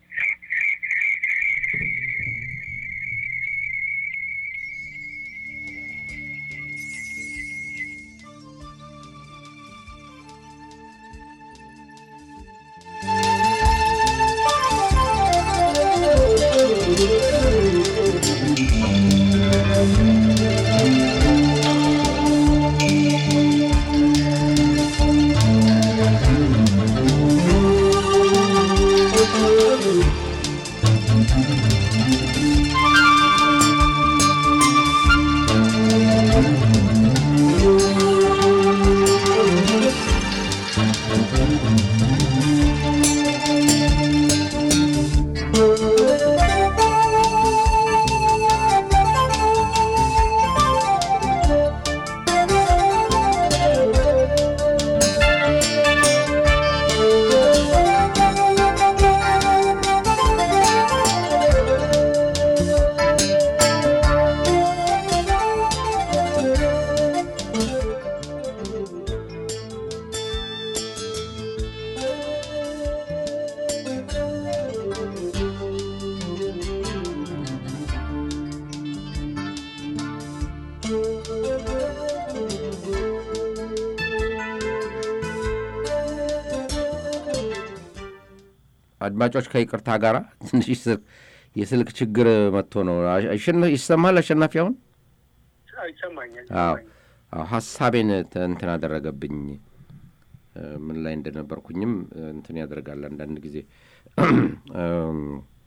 አድማጮች ከይቅርታ ጋር ትንሽ ስልክ የስልክ ችግር መጥቶ ነው። አሸነ- ይሰማል አሸናፊ አሁን? ይሰማኛል አዎ ይሰማኛል። አዎ፣ ሀሳቤን ተ- እንትን አደረገብኝ። እ፣ ምን ላይ እንደነበርኩኝም እ፣ እንትን ያደርጋል አንዳንድ ጊዜ እም፣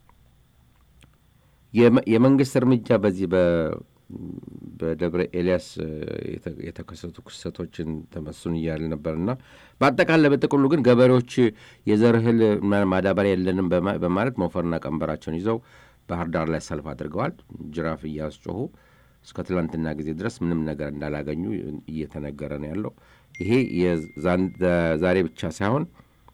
የመ- የመንግስት እርምጃ በዚህ በ- በደብረ ኤልያስ እ፣ የተ- የተከሰቱ ክስተቶችን ተመስሱን እያል ነበር እና በአጠቃላይ በጥቅሉ ግን ገበሬዎች የዘር እህል ማ- ማዳበሪያ የለንም በማ- በማለት ሞፈርና ቀንበራቸውን ይዘው ባህር ዳር ላይ ሰልፍ አድርገዋል። ጅራፍ እያስጮሁ እስከ ትላንትና ጊዜ ድረስ ምንም ነገር እንዳላገኙ እየተነገረ ነው ያለው። ይሄ የዛን- ዛሬ ብቻ ሳይሆን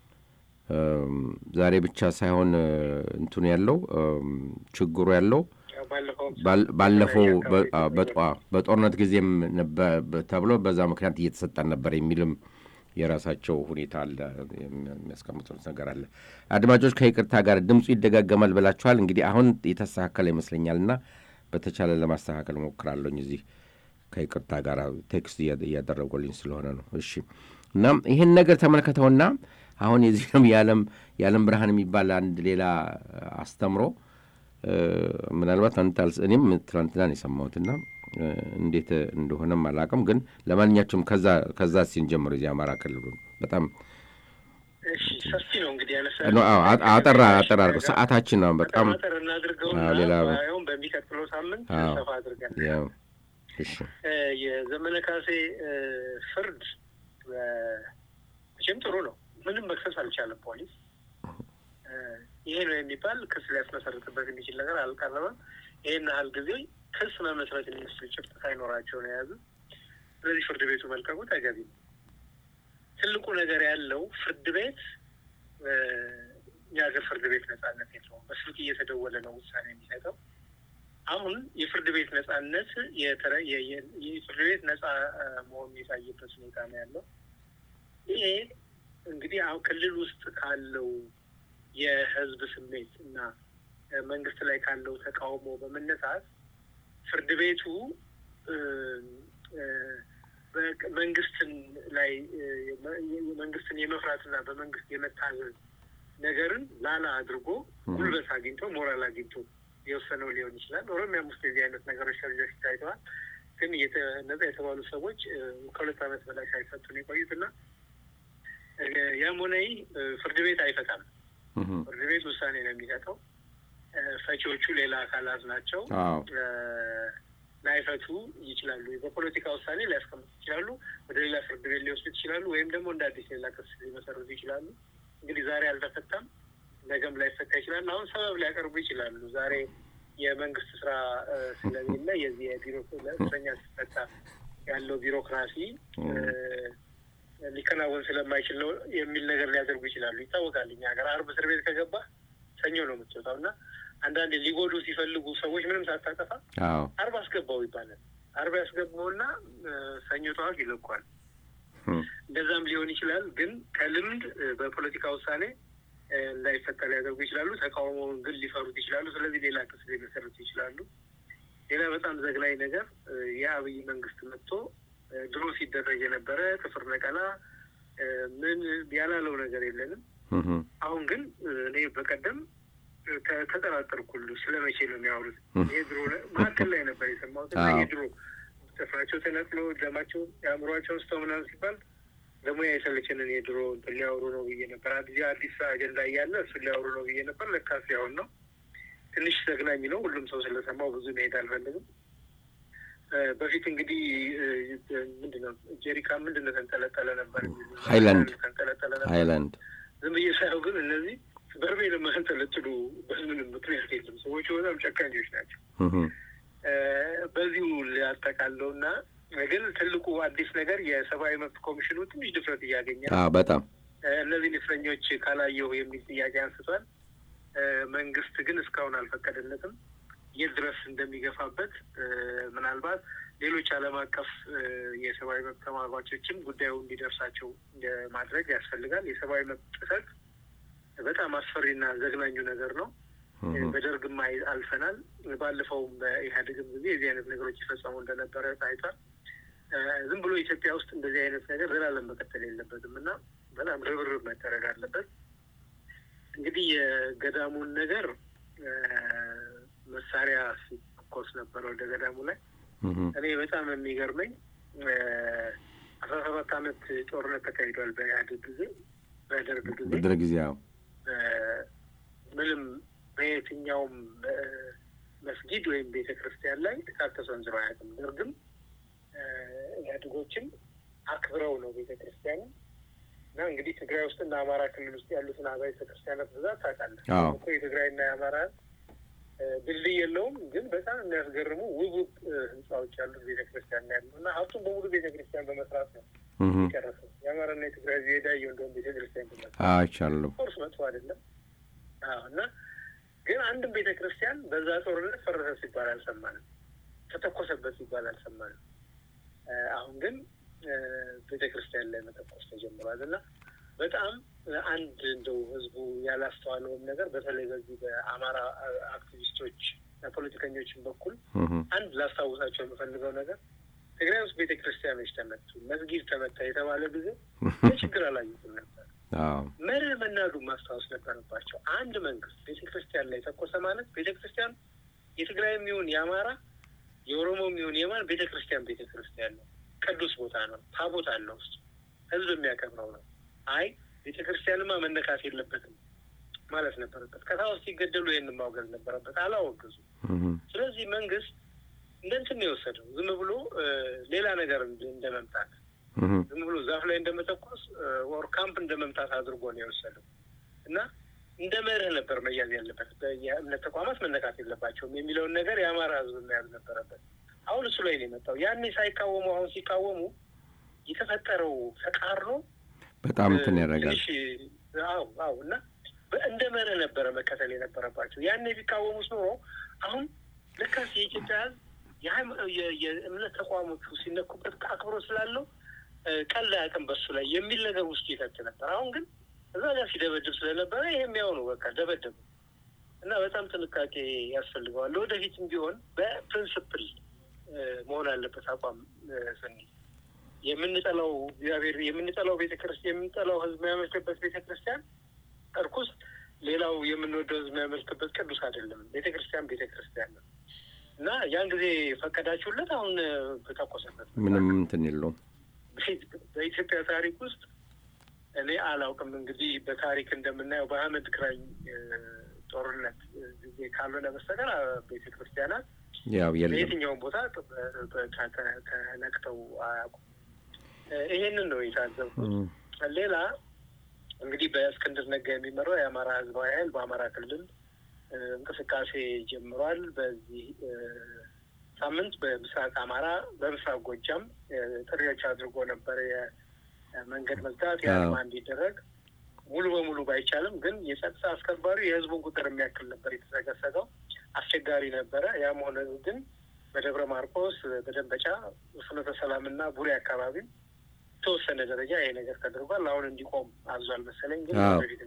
እም፣ ዛሬ ብቻ ሳይሆን እ፣ እንትኑ ያለው እም፣ ችግሩ ያለው ያው ባለፈውም ባል- ባለፈው በተለያየ በ- አካባቢ በጧ በጦርነት ጊዜም ነበ- በ- ተብሎ በዛ ምክንያት እየተሰጠን ነበር የሚልም የራሳቸው ሁኔታ አለ፣ የሚያስቀምጡት ነገር አለ። አድማጮች ከይቅርታ ጋር ድምፁ ይደጋገማል ብላችኋል። እንግዲህ አሁን የተስተካከለ ይመስለኛል እና በተቻለ ለማስተካከል ሞክራለሁኝ። እዚህ ከይቅርታ ጋር ቴክስት እያ- እያደረጉልኝ ስለሆነ ነው። እሺ እናም ይህን ነገር ተመልከተውና አሁን የዚህም የዓለም የዓለም ብርሃን የሚባል አንድ ሌላ አስተምሮ እ፣ ምናልባት አንተ አልስ- እኔም ትናንትና ነው የሰማሁትና እ፣ እንዴት እንደሆነም አላውቅም። ግን ለማንኛቸውም ከዛ ከዛ ሲን ጀምሮ የዚህ አማራ ክልሉ በጣም እሺ ሰፊ ነው እንግዲህ ያነሳ ነው። አዎ፣ አ- አጠራ አጠራ አድርገው ሰዓታችን ነው በጣም አጠር እናድርገውና አዎ፣ ሌላ- ባይሆን በሚቀጥለው ሳምንት አዎ። ሰፋ አድርገን ያው እሺ እ፣ የዘመነ ካሴ እ፣ ፍርድ እ፣ መቼም ጥሩ ነው። ምንም መክሰስ አልቻለም ፖሊስ። እ፣ ይሄ ነው የሚባል ክስ ሊያስመሰርትበት የሚችል ነገር አልቀረበም። ይሄን ያህል ጊዜ ክስ መመስረት የሚመስል ጭብጥ ሳይኖራቸው ነው የያዙት። ስለዚህ ፍርድ ቤቱ መልቀቁ ተገቢ ነው። ትልቁ ነገር ያለው ፍርድ ቤት እ፣ የሀገር ፍርድ ቤት ነጻነት የለውም። በስልክ እየተደወለ ነው ውሳኔ የሚሰጠው። አሁን የፍርድ ቤት ነጻነት የተረ- የ- የ- የፍርድ ቤት ነጻ እ፣ መሆኑን የታየበት ሁኔታ ነው ያለው። ይሄ እንግዲህ አሁን ክልል ውስጥ ካለው የህዝብ ስሜት እና እ፣ መንግስት ላይ ካለው ተቃውሞ በመነሳት ፍርድ ቤቱ እ፣ እ፣ በ- መንግስትን ላይ እ፣ የመ- የመንግስትን የመፍራትና በመንግስት የመታዘዝ ነገርን ላላ አድርጎ ጉልበት አግኝቶ ሞራል አግኝቶ የወሰነው ሊሆን ይችላል። ኦሮሚያም ውስጥ የዚህ አይነት ነገሮች ከዚህ በፊት ታይተዋል። ግን የተ- ነጻ የተባሉ ሰዎች እ፣ ከሁለት ዓመት በላይ ሳይፈቱ ነው የቆዩት እና እ፣ ያም ሆነ ይህ እ፣ ፍርድ ቤት አይፈታም። እህ፣ ፍርድ ቤት ውሳኔ ነው የሚሰጠው። እ፣ ፈቺዎቹ ሌላ አካላት ናቸው። አዎ እ፣ ላይፈቱ ይችላሉ። በፖለቲካ ውሳኔ ሊያስቀምጡ ይችላሉ። ወደ ሌላ ፍርድ ቤት ሊወስዱት ይችላሉ። ወይም ደግሞ እንደ አዲስ ሌላ ክስ ሊመሰርቱ ይችላሉ። እንግዲህ ዛሬ አልተፈታም፣ ነገም ላይፈታ ይችላል። አሁን ሰበብ ሊያቀርቡ ይችላሉ። ዛሬ የመንግስት ስራ እ፣ ስለሌለ የዚህ የቢሮ ለእስረኛ ሲፈታ ያለው ቢሮክራሲ እ፣ ሊከናወን ስለማይችል ነው የሚል ነገር ሊያደርጉ ይችላሉ። ይታወቃል። እኛ ሀገር አርብ እስር ቤት ከገባ ሰኞ ነው የምትወጣው እና አንዳንዴ ሊጎዱ ሲፈልጉ ሰዎች ምንም ሳታጠፋ አዎ አርብ አስገባው ይባላል። አርብ ያስገባውና ሰኞ ጠዋት ይለቋል። እም፣ እንደዛም ሊሆን ይችላል። ግን ከልምድ እ፣ በፖለቲካ ውሳኔ እ፣ እንዳይፈጠር ሊያደርጉ ይችላሉ። ተቃውሞውን ግን ሊፈሩት ይችላሉ። ስለዚህ ሌላ ክስ ሊመሰርቱ ይችላሉ። ሌላ በጣም ዘግናኝ ነገር እ፣ የአብይ መንግስት መጥቶ እ፣ ድሮ ሲደረግ የነበረ ጥፍር ነቀላ እ፣ ምን ያላለው ነገር የለንም። እም፣ አሁን ግን እ፣ እኔ በቀደም እ፣ ተ- ተጠራጠርኩ ሁሉ ስለ መቼ ነው የሚያወሩት? የድሮ ነ- መካከል ላይ ነበር የሰማሁት እና አዎ። የድሮ ጥፍራቸው ተነቅሎ ደማቸው የአእምሯቸው ውስጥ ምናምን ሲባል ደግሞ የሰለቸንን የድሮ እንትን ሊያወሩ ነው ብዬ ነበር። አዲስ አዲስ አጀንዳ እያለ እሱን ሊያወሩ ነው ብዬ ነበር። ለካስ ያሁን ነው። ትንሽ ዘግናኝ ነው። ሁሉም ሰው ስለሰማው ብዙ መሄድ አልፈልግም። እ፣ በፊት እንግዲህ እ፣ ምንድን ነው ጀሪካ ምንድን ነው ተንጠለጠለ ነበር የሚሉ ሃይላንድ። ተንጠለጠለ ነበር ሃይላንድ ዝም ብዬ ሳየው ግን እነዚህ በርሜል የማያንጠለጥሉ በምንም ምክንያት የለም። ሰዎቹ በጣም ጨካኞች ናቸው። እም፣ እ፣ በዚሁ ሊያጠቃለው እና ግን ትልቁ አዲስ ነገር የሰብአዊ መብት ኮሚሽኑ ትንሽ ድፍረት እያገኘ ነው። አዎ በጣም እ፣ እነዚህን እስረኞች ካላየሁ የሚል ጥያቄ አንስቷል። እ፣ መንግስት ግን እስካሁን አልፈቀደለትም። የት ድረስ እንደሚገፋበት እ፣ ምናልባት ሌሎች ዓለም አቀፍ እ፣ የሰብአዊ መብት ተሟጋቾችም ጉዳዩ እንዲደርሳቸው እ፣ ማድረግ ያስፈልጋል። የሰብአዊ መብት ጥሰት በጣም አስፈሪና ዘግናኙ ነገር ነው። እም፣ በደርግም አይ- አልፈናል። ባለፈውም በኢህአዴግም ጊዜ የዚህ አይነት ነገሮች ይፈጸሙ እንደነበረ ታይቷል። እ፣ ዝም ብሎ ኢትዮጵያ ውስጥ እንደዚህ አይነት ነገር ዘላለም መቀጠል የለበትም እና በጣም ርብርብ መደረግ አለበት። እንግዲህ የገዳሙን ነገር እ፣ መሳሪያ ሲኮስ ነበረ ወደ ገዳሙ ላይ እም፣ እኔ በጣም የሚገርመኝ እ፣ አስራ ሰባት አመት ጦርነት ተካሂዷል በኢህአዴግ ጊዜ በደርግ ጊዜ በድረ ጊዜ አዎ እ፣ ምንም በየትኛውም እ፣ መስጊድ ወይም ቤተ ክርስቲያን ላይ ጥቃት ተሰንዝሮ አያውቅም። ደርግም እ፣ ኢህአዴጎችም አክብረው ነው ቤተ ክርስቲያኑ እና እንግዲህ ትግራይ ውስጥና አማራ ክልል ውስጥ ያሉትን አብያተ ክርስቲያናት ብዛት ታውቃለህ። አዎ። እኮ የትግራይና የአማራ እ፣ ድልድይ የለውም፣ ግን በጣም የሚያስገርሙ ውብ ውብ እ፣ ህንፃዎች ያሉት ቤተ ክርስቲያን ነው ያለው እና ሀብቱን በሙሉ ቤተ ክርስቲያን በመስራት ነው እም፣ የጨረሰው። የአማራና የትግራይ ዜዳየው እንደውም ቤተ ክርስቲያን በመስራት አይቻለሁ ኦፍኮርስ መጥፎ አይደለም። አዎ እና ግን አንድም ቤተ ክርስቲያን በዛ ጦርነት ፈረሰ ሲባል አልሰማንም። ተተኮሰበት ሲባል አልሰማንም። እ፣ አሁን ግን እ፣ ቤተ ክርስቲያን ላይ መተኮስ ተጀምሯል እና በጣም እ፣ አንድ እንደው ህዝቡ ያላስተዋለውም ነገር በተለይ በዚህ በአማራ አ- አክቲቪስቶች እና ፖለቲከኞችን በኩል እም፣ አንድ ላስታውሳቸው የምፈልገው ነገር ትግራይ ውስጥ ቤተ ክርስቲያኖች ተመቱ፣ መስጊድ ተመታ የተባለ ጊዜ ችግር አላዩትም ነበር። አዎ መርህ መናዱ ማስታወስ ነበረባቸው። አንድ መንግስት ቤተ ክርስቲያን ላይ ተኮሰ ማለት ቤተ ክርስቲያን የትግራይም ይሁን የአማራ የኦሮሞም ይሁን የማን ቤተ ክርስቲያን ቤተ ክርስቲያን ነው፣ ቅዱስ ቦታ ነው፣ ታቦት አለ ውስጥ ህዝብ የሚያከብረው ነው። አይ ቤተ ክርስቲያንማ መነካት የለበትም ማለት ነበረበት። ከታ ውስጥ ሲገደሉ ይህን ማውገዝ ነበረበት። አላወገዙ። እም፣ ስለዚህ መንግስት እንደ እንትን ነው የወሰደው። ዝም ብሎ እ፣ ሌላ ነገር እንደ- እንደ መምታት እም፣ ዝም ብሎ ዛፍ ላይ እንደ መተኮስ ወር ካምፕ እንደ መምታት አድርጎ ነው የወሰደው እና እንደ መርህ ነበር መያዝ ያለበት። የእምነት ተቋማት መነካት የለባቸውም የሚለውን ነገር የአማራ ህዝብ መያዝ ነበረበት። አሁን እሱ ላይ ነው የመጣው። ያኔ ሳይቃወሙ አሁን ሲቃወሙ የተፈጠረው ተቃርኖ በጣም እንትን ያደርጋል ትንሽ አዎ አዎ እና በ- እንደ መርህ ነበረ መከተል የነበረባቸው። ያኔ ቢቃወሙስ ኖሮ አሁን ልካስ የኢትዮጵያ ህዝብ የሃይማ- የ- የእምነት ተቋሞቹ ሲነኩበት አክብሮ ስላለው እ፣ ቀልድ አያውቅም በሱ ላይ የሚል ነገር ውስጥ ይፈት ነበር። አሁን ግን እዛ ጋር ሲደበድብ ስለነበረ ይሄም ያው ነው በቃ ደበደቡ እና በጣም ጥንቃቄ ያስፈልገዋል። ወደፊትም ቢሆን በፕሪንስፕል እ፣ መሆን አለበት አቋም እ፣ ስንይዝ የምንጠላው እግዚአብሔር የምንጠላው ቤተክርስቲያን የምንጠላው ህዝብ የሚያመልክበት ቤተክርስቲያን እርኩስ፣ ሌላው የምንወደው ህዝብ የሚያመልክበት ቅዱስ አይደለም። ቤተክርስቲያን ቤተክርስቲያን ነው እና ያን ጊዜ ፈቀዳችሁለት፣ አሁን እ፣ ተተኮሰበት። ምንም እንትን የለውም በኢትዮጵያ ታሪክ ውስጥ እኔ አላውቅም እንግዲህ በታሪክ እንደምናየው በአህመድ ግራኝ እ፣ ጦርነት እ፣ ጊዜ ካልሆነ በስተቀር አ፣ ቤተ ክርስቲያናት ያው የለም በየትኛውም ቦታ ጥ- በ- ተ- ተ- ተነክተው አያውቁም። እ፣ ይሄንን ነው የታዘብኩት። እም፣ ሌላ እንግዲህ በእስክንድር ነጋ የሚመራው የአማራ ህዝባዊ ኃይል በአማራ ክልል እ፣ እንቅስቃሴ ጀምሯል። በዚህ እ፣ ሳምንት በምስራቅ አማራ፣ በምስራቅ ጎጃም እ፣ ጥሪዎች አድርጎ ነበር። የመንገድ መዝጋት የአድማ እንዲደረግ ሙሉ በሙሉ ባይቻልም ግን የጸጥታ አስከባሪው የህዝቡን ቁጥር የሚያክል ነበር የተሰገሰገው። አስቸጋሪ ነበረ። ያም ሆነ ግን በደብረ ማርቆስ፣ በደንበጫ፣ ፍኖተ ሰላምና ቡሬ አካባቢ የተወሰነ ደረጃ ይሄ ነገር ተደርጓል። አሁን እንዲቆም አዟል መሰለኝ ግን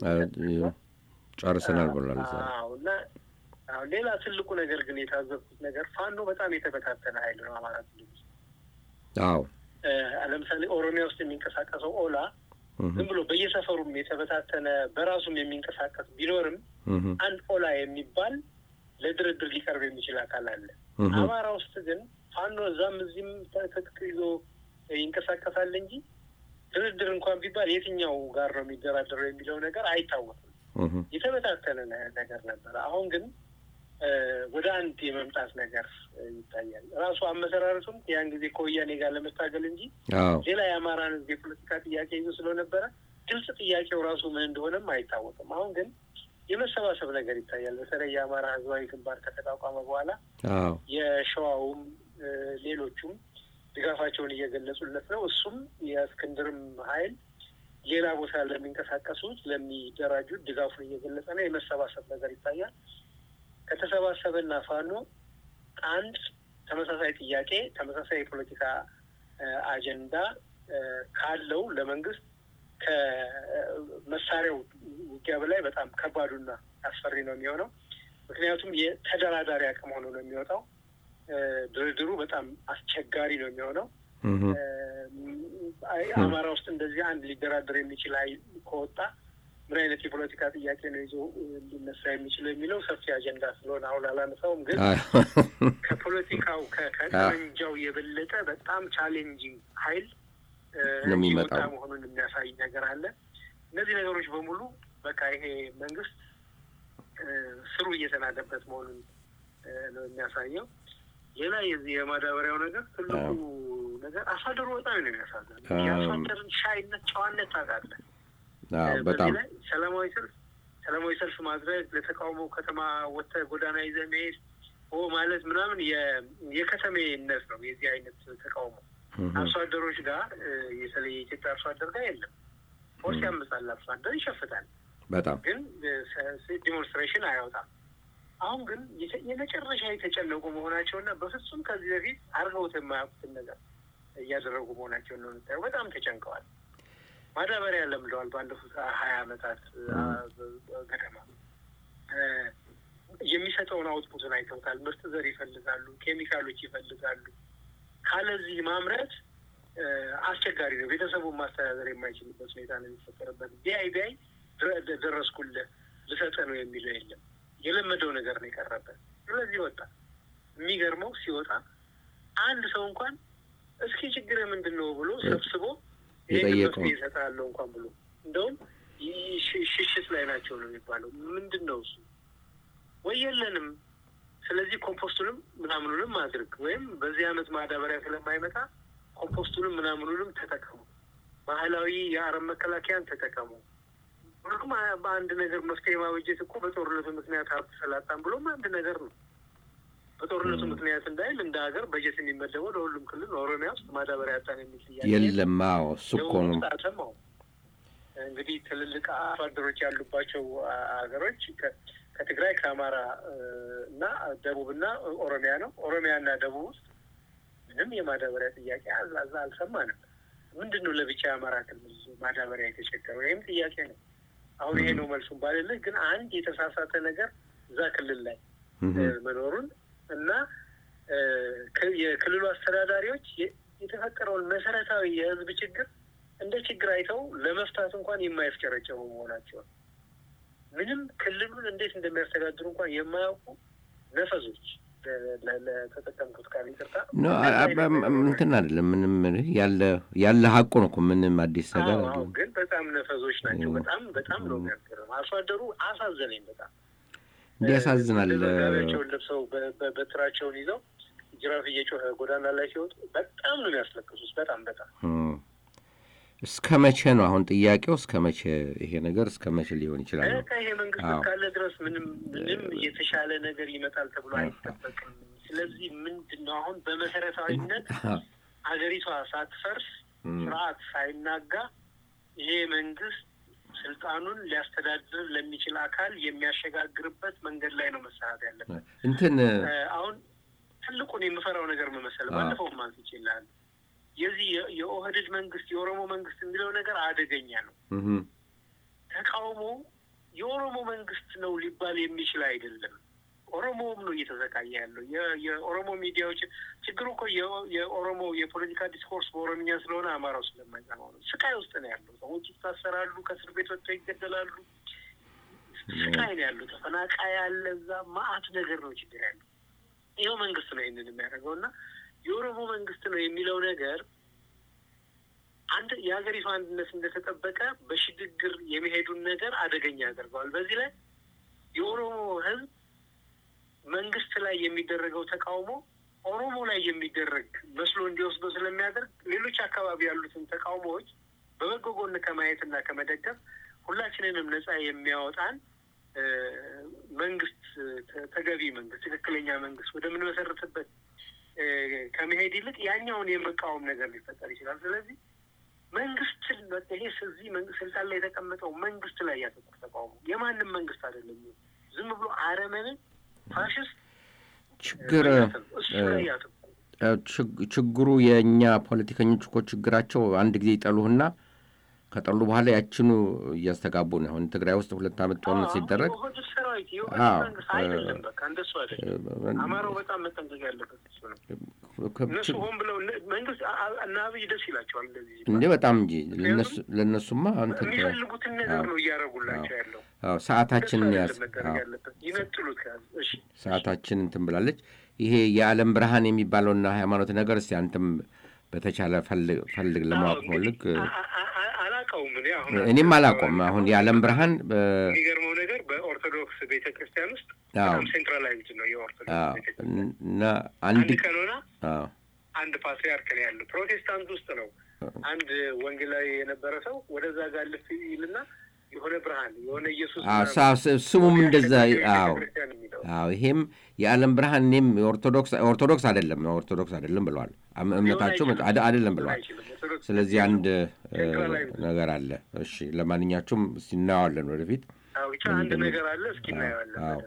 ጨርሰናል ብሏል። እና አሁን ሌላ ትልቁ ነገር ግን የታዘብኩት ነገር ፋኖ በጣም የተበታተነ ኃይል ነው። አማራ ክልል ውስጥ አዎ፣ ለምሳሌ ኦሮሚያ ውስጥ የሚንቀሳቀሰው ኦላ ዝም ብሎ በየሰፈሩም የተበታተነ በራሱም የሚንቀሳቀስ ቢኖርም አንድ ኦላ የሚባል ለድርድር ሊቀርብ የሚችል አካል አለ። አማራ ውስጥ ግን ፋኖ እዛም እዚህም ትጥቅ ይዞ ይንቀሳቀሳል እንጂ ድርድር እንኳን ቢባል የትኛው ጋር ነው የሚደራደረው የሚለው ነገር አይታወቅም። የተበታተነ ነገር ነበረ። አሁን ግን ወደ አንድ የመምጣት ነገር ይታያል። ራሱ አመሰራረቱም ያን ጊዜ ከወያኔ ጋር ለመታገል እንጂ ሌላ የአማራን ሕዝብ የፖለቲካ ጥያቄ ይዞ ስለነበረ ግልጽ ጥያቄው ራሱ ምን እንደሆነም አይታወቅም። አሁን ግን የመሰባሰብ ነገር ይታያል። በተለይ የአማራ ሕዝባዊ ግንባር ከተቋቋመ በኋላ የሸዋውም ሌሎቹም ድጋፋቸውን እየገለጹለት ነው። እሱም የእስክንድርም ኃይል ሌላ ቦታ ለሚንቀሳቀሱት ለሚደራጁት ድጋፉን እየገለጸ ነው። የመሰባሰብ ነገር ይታያል። ከተሰባሰበና ፋኖ አንድ ተመሳሳይ ጥያቄ ተመሳሳይ የፖለቲካ አጀንዳ ካለው ለመንግስት ከመሳሪያው ውጊያ በላይ በጣም ከባዱና አስፈሪ ነው የሚሆነው። ምክንያቱም የተደራዳሪ አቅም ሆኖ ነው የሚወጣው። ድርድሩ በጣም አስቸጋሪ ነው የሚሆነው። አማራ ውስጥ እንደዚህ አንድ ሊደራደር የሚችል ኃይል ከወጣ ምን አይነት የፖለቲካ ጥያቄ ነው ይዞ ሊነሳ የሚችለው የሚለው ሰፊ አጀንዳ ስለሆነ አሁን አላነሳውም። ግን ከፖለቲካው ከጠመንጃው የበለጠ በጣም ቻሌንጂንግ ኃይል የሚወጣ መሆኑን የሚያሳይ ነገር አለ። እነዚህ ነገሮች በሙሉ በቃ ይሄ መንግስት ስሩ እየተናደበት መሆኑን ነው የሚያሳየው። ሌላ የዚህ የማዳበሪያው ነገር ትልቁ ነገር አርሶ አደሩ በጣም ነው የሚያሳዝነው። የአርሶ አደርን ሻይነት፣ ጨዋነት ታውቃለህ። በዚህ ላይ ሰላማዊ ሰልፍ ሰላማዊ ሰልፍ ማድረግ ለተቃውሞ ከተማ ወጥተህ ጎዳና ይዘህ መሄድ ኦ ማለት ምናምን የከተሜነት ነው። የዚህ አይነት ተቃውሞ አርሶ አደሮች ጋር የተለየ የኢትዮጵያ አርሶ አደር ጋር የለም። ፎርስ ያምጻል፣ አርሶ አደር ይሸፍታል፣ በጣም ግን ዲሞንስትሬሽን አያወጣም። አሁን ግን የመጨረሻ የተጨነቁ መሆናቸውና በፍጹም ከዚህ በፊት አድርገውት የማያውቁትን ነገር እያደረጉ መሆናቸውን ነው የምታየው። በጣም ተጨንቀዋል። ማዳበሪያ ለምደዋል። ባለፉት ሀያ ዓመታት ገደማ የሚሰጠውን አውትፑትን አይተውታል። ምርጥ ዘር ይፈልጋሉ፣ ኬሚካሎች ይፈልጋሉ። ካለዚህ ማምረት አስቸጋሪ ነው። ቤተሰቡን ማስተዳደር የማይችልበት ሁኔታ ነው የሚፈጠርበት። ቢያይ ቢያይ ደረስኩልህ ልሰጠህ ነው የሚለው የለም። የለመደው ነገር ነው የቀረበት። ስለዚህ ወጣ። የሚገርመው ሲወጣ አንድ ሰው እንኳን እስኪ ችግር ምንድን ነው ብሎ ሰብስቦ ይህን መፍትሄ እሰጥሃለሁ እንኳን ብሎ እንደውም ሽሽት ላይ ናቸው ነው የሚባለው። ምንድን ነው እሱ ወይ የለንም፣ ስለዚህ ኮምፖስቱንም ምናምኑንም አድርግ ወይም በዚህ አመት ማዳበሪያ ስለማይመጣ ኮምፖስቱንም ምናምኑንም ተጠቀሙ፣ ባህላዊ የአረም መከላከያን ተጠቀሙ። ሁሉም በአንድ ነገር መፍትሄ ማበጀት እኮ በጦርነቱ ምክንያት ሀብት ሰላጣን ብሎም አንድ ነገር ነው። በጦርነቱ ምክንያት እንዳይል እንደ ሀገር በጀት የሚመደበው ለሁሉም ክልል ኦሮሚያ ውስጥ ማዳበሪያ ያጣን የሚል ጥያቄ የለም። አዎ እሱ እኮ ነው አልሰማው። እንግዲህ ትልልቅ አርሶ አደሮች ያሉባቸው ሀገሮች ከትግራይ ከአማራ እና ደቡብና ኦሮሚያ ነው። ኦሮሚያና ደቡብ ውስጥ ምንም የማዳበሪያ ጥያቄ አዛ አልሰማንም። ምንድን ነው ለብቻ የአማራ ክልል ማዳበሪያ የተቸገረው? ይህም ጥያቄ ነው። አሁን ይሄ ነው መልሱም ባልልህ፣ ግን አንድ የተሳሳተ ነገር እዛ ክልል ላይ መኖሩን እና የክልሉ አስተዳዳሪዎች የተፈጠረውን መሰረታዊ የሕዝብ ችግር እንደ ችግር አይተው ለመፍታት እንኳን የማይፍጨረጨሩ መሆናቸውን ምንም ክልሉን እንዴት እንደሚያስተዳድሩ እንኳን የማያውቁ ነፈዞች ለተጠቀምኩት ቃል ይቅርታ እንትን አይደለም። ምንም ያለ ያለ ሀቁ ነው እኮ ምንም አዲስ ነገር ግን በጣም ነፈዞች ናቸው። በጣም በጣም ነው የሚያስገርም። አርሶ አደሩ አሳዘነኝ በጣም እንዲያሳዝናል። ጋቢያቸውን ለብሰው በትራቸውን ይዘው ጅራፍ እየጮኸ ጎዳና ላይ ሲወጡ በጣም ነው የሚያስለቅሱት። በጣም በጣም እስከ መቼ ነው አሁን ጥያቄው? እስከ መቼ ይሄ ነገር እስከ መቼ ሊሆን ይችላል? ይሄ መንግስት ካለ ድረስ ምንም ምንም የተሻለ ነገር ይመጣል ተብሎ አይጠበቅም። ስለዚህ ምንድን ነው አሁን በመሰረታዊነት ሀገሪቷ ሳትፈርስ ስርዓት ሳይናጋ ይሄ መንግስት ስልጣኑን ሊያስተዳድር ለሚችል አካል የሚያሸጋግርበት መንገድ ላይ ነው መሰራት ያለበት። እንትን አሁን ትልቁን የምፈራው ነገር መመሰል ባለፈው ማንስ ይችላል የዚህ የኦህዴድ መንግስት የኦሮሞ መንግስት የሚለው ነገር አደገኛ ነው። ተቃውሞ የኦሮሞ መንግስት ነው ሊባል የሚችል አይደለም። ኦሮሞውም ነው እየተዘቃየ ያለው። የኦሮሞ ሚዲያዎች ችግሩ እኮ የኦሮሞ የፖለቲካ ዲስኮርስ በኦሮምኛ ስለሆነ አማራው ስለማይሰማው ነው። ስቃይ ውስጥ ነው ያለው። ሰዎች ይታሰራሉ፣ ከእስር ቤት ወጥተው ይገደላሉ። ስቃይ ነው ያለው። ተፈናቃይ ያለ እዛ ማአት ነገር ነው ችግር ያለው። ይኸው መንግስት ነው ይህንን የሚያደርገው እና የኦሮሞ መንግስት ነው የሚለው ነገር አንድ የሀገሪቱ አንድነት እንደተጠበቀ በሽግግር የሚሄዱን ነገር አደገኛ ያደርገዋል። በዚህ ላይ የኦሮሞ ህዝብ መንግስት ላይ የሚደረገው ተቃውሞ ኦሮሞ ላይ የሚደረግ መስሎ እንዲወስዶ ስለሚያደርግ ሌሎች አካባቢ ያሉትን ተቃውሞዎች በበጎ ጎን ከማየትና ከመደገፍ ሁላችንንም ነጻ የሚያወጣን መንግስት ተገቢ መንግስት ትክክለኛ መንግስት ወደምንመሰርትበት ከመሄድ ይልቅ ያኛውን የመቃወም ነገር ሊፈጠር ይችላል። ስለዚህ መንግስትን ይሄ እዚህ ስልጣን ላይ የተቀመጠው መንግስት ላይ ያተኮር ተቃውሞ የማንም መንግስት አይደለም። ዝም ብሎ አረመንን ፋሽስት ችግር ችግሩ የእኛ ፖለቲከኞች እኮ ችግራቸው አንድ ጊዜ ይጠሉህና ከጠሉ በኋላ ያችኑ እያስተጋቡ ነው። አሁን ትግራይ ውስጥ ሁለት ዓመት ጦርነት ሲደረግ አማራው በጣም መጠንቀቅ ያለበት እነሱ ሆን ብለው መንግስት እና አብይ ደስ ይላቸዋል እንደዚህ እንዴ በጣም እንጂ ለእነሱማ የሚፈልጉትን ነገር ነው እያደረጉላቸው ያለው። ሰዓታችንን ያዝ ይነጥሉት ሰዓታችን እንትን ብላለች። ይሄ የዓለም ብርሃን የሚባለውና ሃይማኖት ነገር እስቲ አንተም በተቻለ ፈልግ ለማወቅ ፈልግ። አላውቀውም እኔ አሁን እኔም አላውቀውም። አሁን የዓለም ብርሃን የሚገርመው ነገር በኦርቶዶክስ ቤተ ክርስቲያን ውስጥ በጣም ሴንትራላይዝድ ነው የኦርቶዶክስ እና አንድ ቀኖና አንድ ፓትሪያርክ ነው ያለው። ፕሮቴስታንት ውስጥ ነው አንድ ወንጌላዊ የነበረ ሰው ወደዛ ጋር ልፍ ይልና የሆነ ብርሃን የሆነ ኢየሱስ ስሙም እንደዛ። አዎ አዎ፣ ይሄም የዓለም ብርሃን እኔም ኦርቶዶክስ ኦርቶዶክስ አይደለም ኦርቶዶክስ አይደለም ብለዋል። እምነታቸው አይደለም ብለዋል። ስለዚህ አንድ ነገር አለ። እሺ፣ ለማንኛቸውም እስኪ እናየዋለን ወደፊት ብቻ አንድ ነገር አለ። እስኪ እናየዋለን።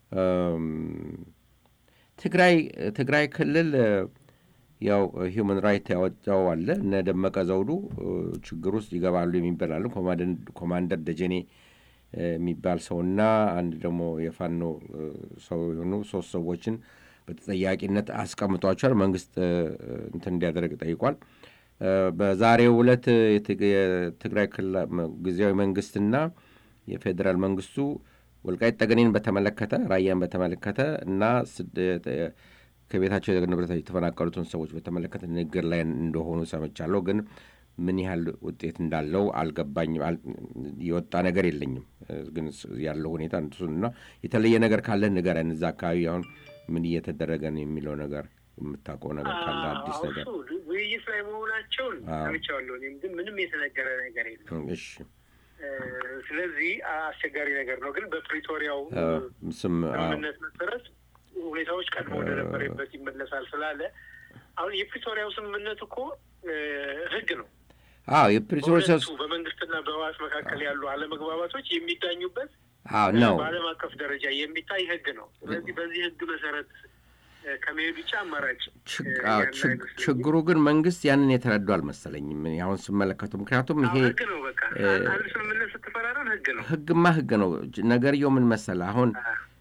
ትግራይ ትግራይ ክልል ያው ሂውማን ራይት ያወጣው አለ እነ ደመቀ ዘውዱ ችግር ውስጥ ይገባሉ የሚባላሉ ኮማንደር ደጀኔ የሚባል ሰውና አንድ ደግሞ የፋኖ ሰው የሆኑ ሶስት ሰዎችን በተጠያቂነት አስቀምጧቸዋል። መንግስት እንትን እንዲያደርግ ጠይቋል። በዛሬው ዕለት የትግራይ ክልል ጊዜያዊ መንግስትና የፌዴራል መንግስቱ ወልቃይት ጠገኔን በተመለከተ ራያን በተመለከተ እና ከቤታቸው ንብረታቸው የተፈናቀሉትን ሰዎች በተመለከተ ንግግር ላይ እንደሆኑ ሰምቻለሁ። ግን ምን ያህል ውጤት እንዳለው አልገባኝም። የወጣ ነገር የለኝም። ግን ያለው ሁኔታ እና የተለየ ነገር ካለ ንገረን። እዛ አካባቢ አሁን ምን እየተደረገ ነው የሚለው ነገር የምታውቀው ነገር ካለ አዲስ ነገር። ውይይት ላይ መሆናቸውን ሰምቻለሁ። እኔም ግን ምንም የተነገረ ነገር የለም። እሺ ስለዚህ አስቸጋሪ ነገር ነው። ግን በፕሪቶሪያው ስምምነት መሰረት ሁኔታዎች ቀድሞ ወደነበረበት ይመለሳል ስላለ አሁን የፕሪቶሪያው ስምምነት እኮ ህግ ነው። አዎ የፕሪቶሪያ በመንግስትና በህወሓት መካከል ያሉ አለመግባባቶች የሚዳኙበት ነው። በዓለም አቀፍ ደረጃ የሚታይ ህግ ነው። ስለዚህ በዚህ ህግ መሰረት ከመሄድ ውጭ አማራጭ ችግሩ ግን መንግስት ያንን የተረዱ አልመሰለኝም አሁን ስመለከቱ። ምክንያቱም ይሄ ህግ ነው። በቃ አንድ ስምምነት ስትፈራረም ህግ ነው። ህግማ ህግ ነው። ነገርየው ምን መሰለ አሁን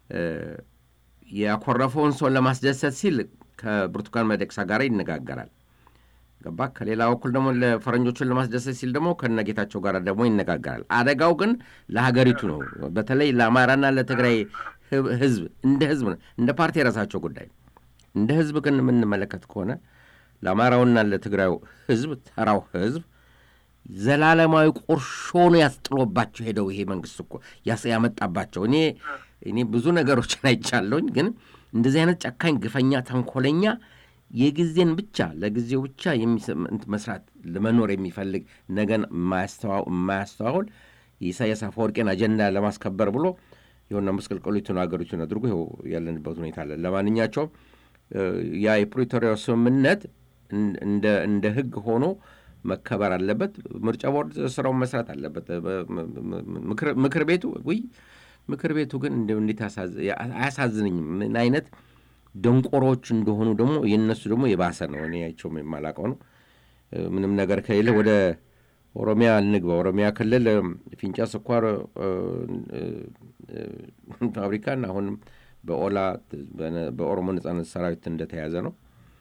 ያኮረፈውን ሰውን ለማስደሰት ሲል ከብርቱካን ሚደቅሳ ጋር ይነጋገራል። ገባ። ከሌላ በኩል ደግሞ ለፈረንጆቹን ለማስደሰት ሲል ደግሞ ከነጌታቸው ጋር ደግሞ ይነጋገራል። አደጋው ግን ለሀገሪቱ ነው። በተለይ ለአማራና ለትግራይ ህዝብ እንደ ህዝብ ነው፣ እንደ ፓርቲ የራሳቸው ጉዳይ። እንደ ህዝብ ግን የምንመለከት ከሆነ ለአማራውና ለትግራዩ ህዝብ ተራው ህዝብ ዘላለማዊ ቁርሾኑ ያስጥሎባቸው ሄደው ይሄ መንግስት እኮ ያመጣባቸው እኔ እኔ ብዙ ነገሮችን አይቻለሁኝ። ግን እንደዚህ አይነት ጨካኝ፣ ግፈኛ፣ ተንኮለኛ የጊዜን ብቻ ለጊዜው ብቻ መስራት ለመኖር የሚፈልግ ነገን የማያስተዋውል የኢሳያስ አፈወርቄን አጀንዳ ለማስከበር ብሎ የሆነ መስቀልቀሉትን ሀገሪቱን አድርጎ ይኸው ያለንበት ሁኔታ አለ። ለማንኛቸውም ያ የፕሪቶሪያው ስምምነት እንደ ህግ ሆኖ መከበር አለበት። ምርጫ ቦርድ ስራውን መስራት አለበት። ምክር ቤቱ ውይ ምክር ቤቱ ግን እንዴት አያሳዝንኝም? ምን አይነት ደንቆሮች እንደሆኑ ደግሞ የእነሱ ደግሞ የባሰ ነው። እኔ አይቼውም የማላውቀው ነው። ምንም ነገር ከሌለ ወደ ኦሮሚያ እንግባ። ኦሮሚያ ክልል ፊንጫ ስኳር ፋብሪካን አሁንም በኦላ በኦሮሞ ነጻነት ሰራዊት እንደተያዘ ነው።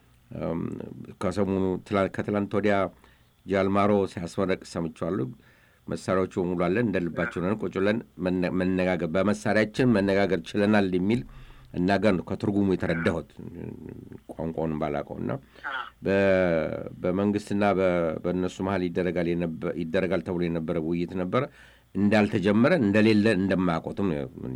ከሰሞኑ ከትላንት ወዲያ ጃልማሮ ሲያስመረቅ ሰምቼዋለሁ። መሳሪያዎቹ በሙሉ አለን እንደ ልባቸው ነን፣ ቁጭ ብለን መነጋገር በመሳሪያችን መነጋገር ችለናል የሚል እናገር ነው ከትርጉሙ የተረዳሁት ቋንቋውን ባላውቀው እና በመንግስትና በእነሱ መሀል ይደረጋል ተብሎ የነበረ ውይይት ነበረ እንዳልተጀመረ እንደሌለ እንደማያውቁትም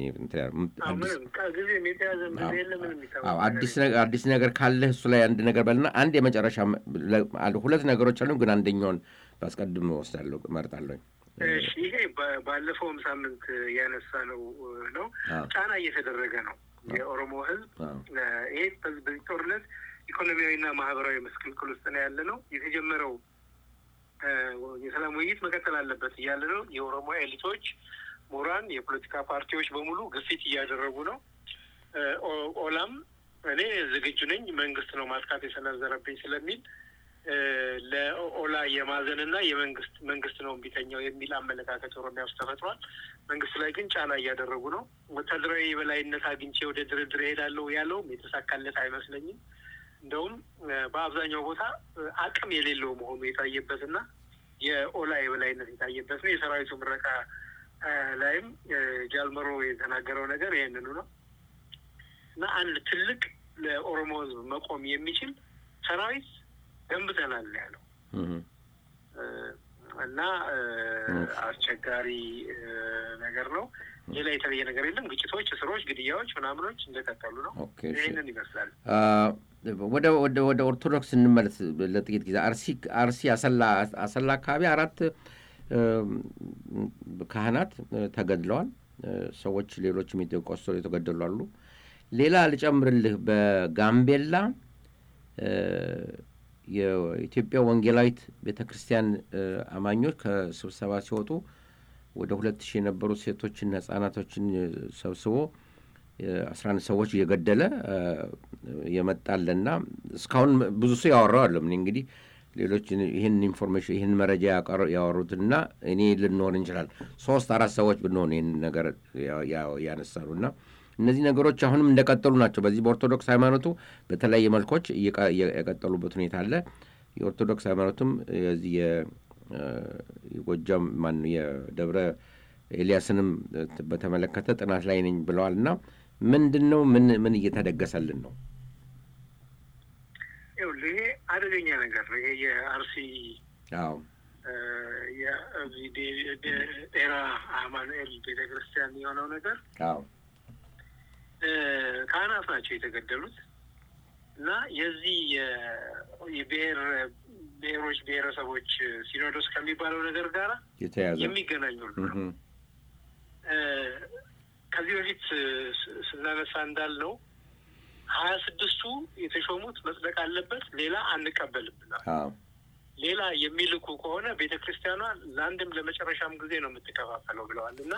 አዲስ ነገር ካለ እሱ ላይ አንድ ነገር በልና አንድ የመጨረሻ ሁለት ነገሮች አሉ፣ ግን አንደኛውን ባስቀድም ወስዳለሁ እመርጣለሁ። ይሄ ባለፈውም ሳምንት ያነሳ ነው ነው ጫና እየተደረገ ነው የኦሮሞ ህዝብ ይሄ በዚህ ጦርነት ኢኮኖሚያዊና ማህበራዊ መስቅልቅል ውስጥ ነው ያለ ነው። የተጀመረው የሰላም ውይይት መቀጠል አለበት እያለ ነው። የኦሮሞ ኤሊቶች፣ ምሁራን፣ የፖለቲካ ፓርቲዎች በሙሉ ግፊት እያደረጉ ነው። ኦላም እኔ ዝግጁ ነኝ መንግስት ነው ማጥቃት የሰነዘረብኝ ስለሚል ለኦላ የማዘንና የመንግስት መንግስት ነው እምቢተኛው የሚል አመለካከት ኦሮሚያ ውስጥ ተፈጥሯል። መንግስት ላይ ግን ጫና እያደረጉ ነው። ወታደራዊ የበላይነት አግኝቼ ወደ ድርድር እሄዳለሁ ያለውም የተሳካለት አይመስለኝም። እንደውም በአብዛኛው ቦታ አቅም የሌለው መሆኑ የታየበትና የኦላ የበላይነት የታየበት ነው። የሰራዊቱ ምረቃ ላይም ጃልመሮ የተናገረው ነገር ይህንኑ ነው እና አንድ ትልቅ ለኦሮሞ ህዝብ መቆም የሚችል ሰራዊት ገንብተናል ያለው እና አስቸጋሪ ነገር ነው። ሌላ የተለየ ነገር የለም። ግጭቶች፣ እስሮች፣ ግድያዎች ምናምኖች እንደቀጠሉ ነው። ይህንን ይመስላል። ወደ ወደ ወደ ኦርቶዶክስ እንመለስ ለጥቂት ጊዜ። አርሲ አርሲ አሰላ አሰላ አካባቢ አራት ካህናት ተገድለዋል። ሰዎች ሌሎችም ቆሰሉ የተገደሉ አሉ። ሌላ ልጨምርልህ በጋምቤላ የኢትዮጵያ ወንጌላዊት ቤተ ክርስቲያን አማኞች ከስብሰባ ሲወጡ ወደ ሁለት ሺህ የነበሩ ሴቶችና ህጻናቶችን ሰብስቦ አስራ አንድ ሰዎች እየገደለ የመጣለና እስካሁን ብዙ ሰው ያወራው አለም እንግዲህ ሌሎች ይህን ኢንፎርሜሽን ይህን መረጃ ያወሩትና እኔ ልንሆን እንችላል ሶስት አራት ሰዎች ብንሆን ይህን ነገር ያነሳሉ እና እነዚህ ነገሮች አሁንም እንደቀጠሉ ናቸው። በዚህ በኦርቶዶክስ ሃይማኖቱ በተለያየ መልኮች የቀጠሉበት ሁኔታ አለ። የኦርቶዶክስ ሃይማኖቱም የዚህ የጎጃም ማን የደብረ ኤልያስንም በተመለከተ ጥናት ላይ ነኝ ብለዋል እና ምንድን ነው ምን ምን እየተደገሰልን ነው? ይኸውልህ ይሄ አደገኛ ነገር ነው። ይሄ የአርሲ አዎ ጤራ አማኑኤል ቤተክርስቲያን የሆነው ነገር አዎ ካህናት ናቸው የተገደሉት እና የዚህ የብሔር ብሔሮች ብሔረሰቦች ሲኖዶስ ከሚባለው ነገር ጋር የተያዘ የሚገናኙ ነው። ከዚህ በፊት ስናነሳ እንዳልነው ሀያ ስድስቱ የተሾሙት መጽደቅ አለበት፣ ሌላ አንቀበልም ብለዋል። ሌላ የሚልኩ ከሆነ ቤተ ክርስቲያኗ ለአንድም ለመጨረሻም ጊዜ ነው የምትከፋፈለው ብለዋል እና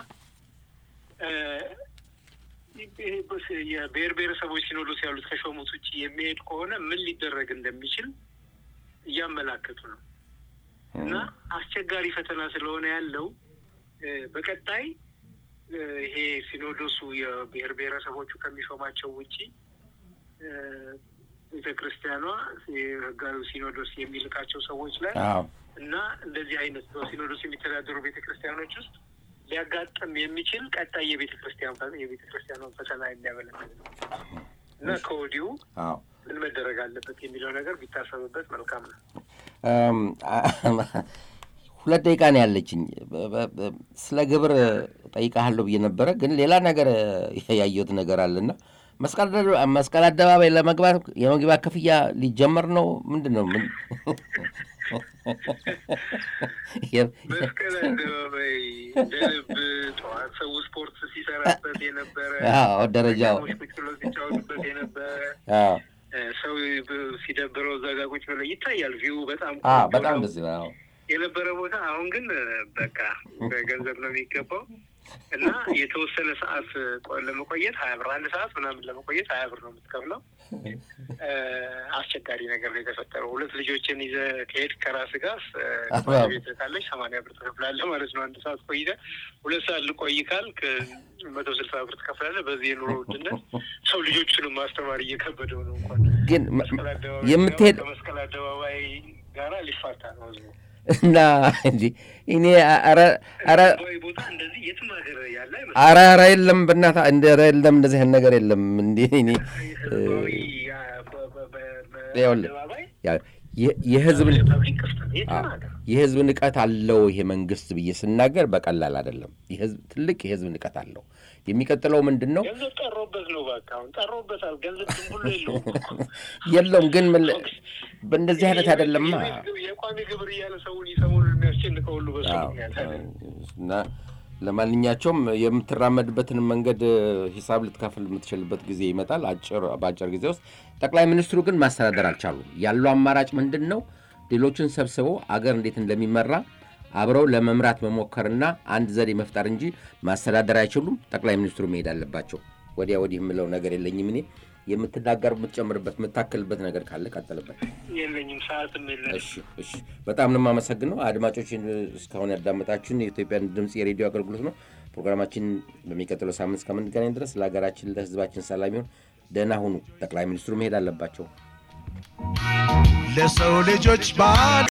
የብሔር ብሔረሰቦች ሲኖዶስ ያሉት ከሾሙት ውጭ የሚሄድ ከሆነ ምን ሊደረግ እንደሚችል እያመላከቱ ነው እና አስቸጋሪ ፈተና ስለሆነ ያለው በቀጣይ ይሄ ሲኖዶሱ የብሔር ብሔረሰቦቹ ከሚሾማቸው ውጪ ቤተ ክርስቲያኗ የህጋዊ ሲኖዶስ የሚልካቸው ሰዎች ላይ እና እንደዚህ አይነት በሲኖዶስ የሚተዳደሩ ቤተ ክርስቲያኖች ውስጥ ሊያጋጥም የሚችል ቀጣይ የቤተ ክርስቲያን የቤተ ክርስቲያኗን ፈተና የሚያመለክት ነው እና ከወዲሁ ምን መደረግ አለበት የሚለው ነገር ቢታሰብበት መልካም ነው። ሁለት ደቂቃ ነው ያለችኝ። ስለ ግብር ጠይቃለሁ ብዬ ነበረ፣ ግን ሌላ ነገር ያየሁት ነገር አለና መስቀል አደባባይ ለመግባት የመግቢያ ክፍያ ሊጀመር ነው። ምንድን ነው ምን መስቀል አደባባይ እንደ ልብ ጠዋት ሰው ስፖርት ሲሰራበት የነበረ ደረጃው ቁጭ ብሎ ሲጫወቱበት የነበረ ሰው ሲደብረው እዛ ጋ ቁጭ ብለህ ይታያል። ቪው በጣም አ ቆንጆ በጣም ነው ደስ ይላል። የነበረ ቦታ። አሁን ግን በቃ በገንዘብ ነው የሚገባው እና የተወሰነ ሰዓት ቆ- ለመቆየት ሀያ ብር አንድ ሰዓት ምናምን ለመቆየት ሀያ ብር ነው የምትከፍለው። እ፣ አስቸጋሪ ነገር ነው የተፈጠረው። ሁለት ልጆችን ይዘህ ከሄድ ከራስ ጋር አዎ። ቤት ካለች ሰማንያ ብር ትከፍላለህ ማለት ነው። አንድ ሰዓት ቆይተህ ሁለት ሰዓት ልቆይ ካልክ መቶ ስልሳ ብር ትከፍላለህ። በዚህ የኑሮ ውድነት ሰው ልጆቹንም ማስተማር እየከበደው ነው። እንኳን ግን መ- መስቀል አደባባይ የምትሄድ ከመስቀል አደባባይ ጋራ ሊፋታ ነው ህዝቡ። እና እንጂ እኔ ኧረ ኧረ ወይ ቦታ እንደዚህ የትም ሀገር ያለ አይመስልም። ኧረ ኧረ የለም በእናትህ እንደ ኧረ የለም እንደዚህ አይነት ነገር የለም። እንዴ እኔ ህዝባዊ ያ በ- በ- በ- በ- ይኸውልህ፣ አደባባይ ያ- የ- የህዝብ ፐብሊክ ክፍት ነው የትም አዎ፣ ሀገር። የህዝብ ንቀት አለው ይሄ መንግስት ብዬ ስናገር በቀላል አይደለም። የህዝብ ትልቅ የህዝብ ንቀት አለው። የሚቀጥለው ምንድን ነው? ገንዘብ ጠሮበት ነው በቃ አሁን ጠሮበታል። ገንዘብ ዝም ብሎ የለውም እኮ። የለውም ግን ምን በእንደዚህ አይነት አይደለማ። የቤት ግብ- የቋሚ ግብር እያለ ሰውን ሰሞኑን የሚያስጨንቀው ሁሉ በሱ አዎ፣ ምክንያት አለ። እና ለማንኛቸውም የምትራመድበትን መንገድ ሂሳብ ልትከፍል የምትችልበት ጊዜ ይመጣል አጭር በአጭር ጊዜ ውስጥ። ጠቅላይ ሚኒስትሩ ግን ማስተዳደር አልቻሉም። ያለው አማራጭ ምንድን ነው? ሌሎችን ሰብስበው አገር እንዴት እንደሚመራ አብረው ለመምራት መሞከርና አንድ ዘዴ መፍጠር እንጂ ማስተዳደር አይችሉም። ጠቅላይ ሚኒስትሩ መሄድ አለባቸው። ወዲያ ወዲህ የምለው ነገር የለኝም። እኔ የምትናገር የምትጨምርበት የምታክልበት ነገር ካለ ቀጥልበት። የለኝም ሰዓትም የለን። እሺ እሺ፣ በጣም ነው የማመሰግነው አድማጮችን እስካሁን ያዳመጣችሁን የኢትዮጵያን ድምፅ የሬዲዮ አገልግሎት ነው። ፕሮግራማችን በሚቀጥለው ሳምንት እስከምንገናኝ ድረስ ለሀገራችን ለሕዝባችን ሰላም ይሁን። ደህና ሁኑ። ጠቅላይ ሚኒስትሩ መሄድ አለባቸው። ለሰው ልጆች ባል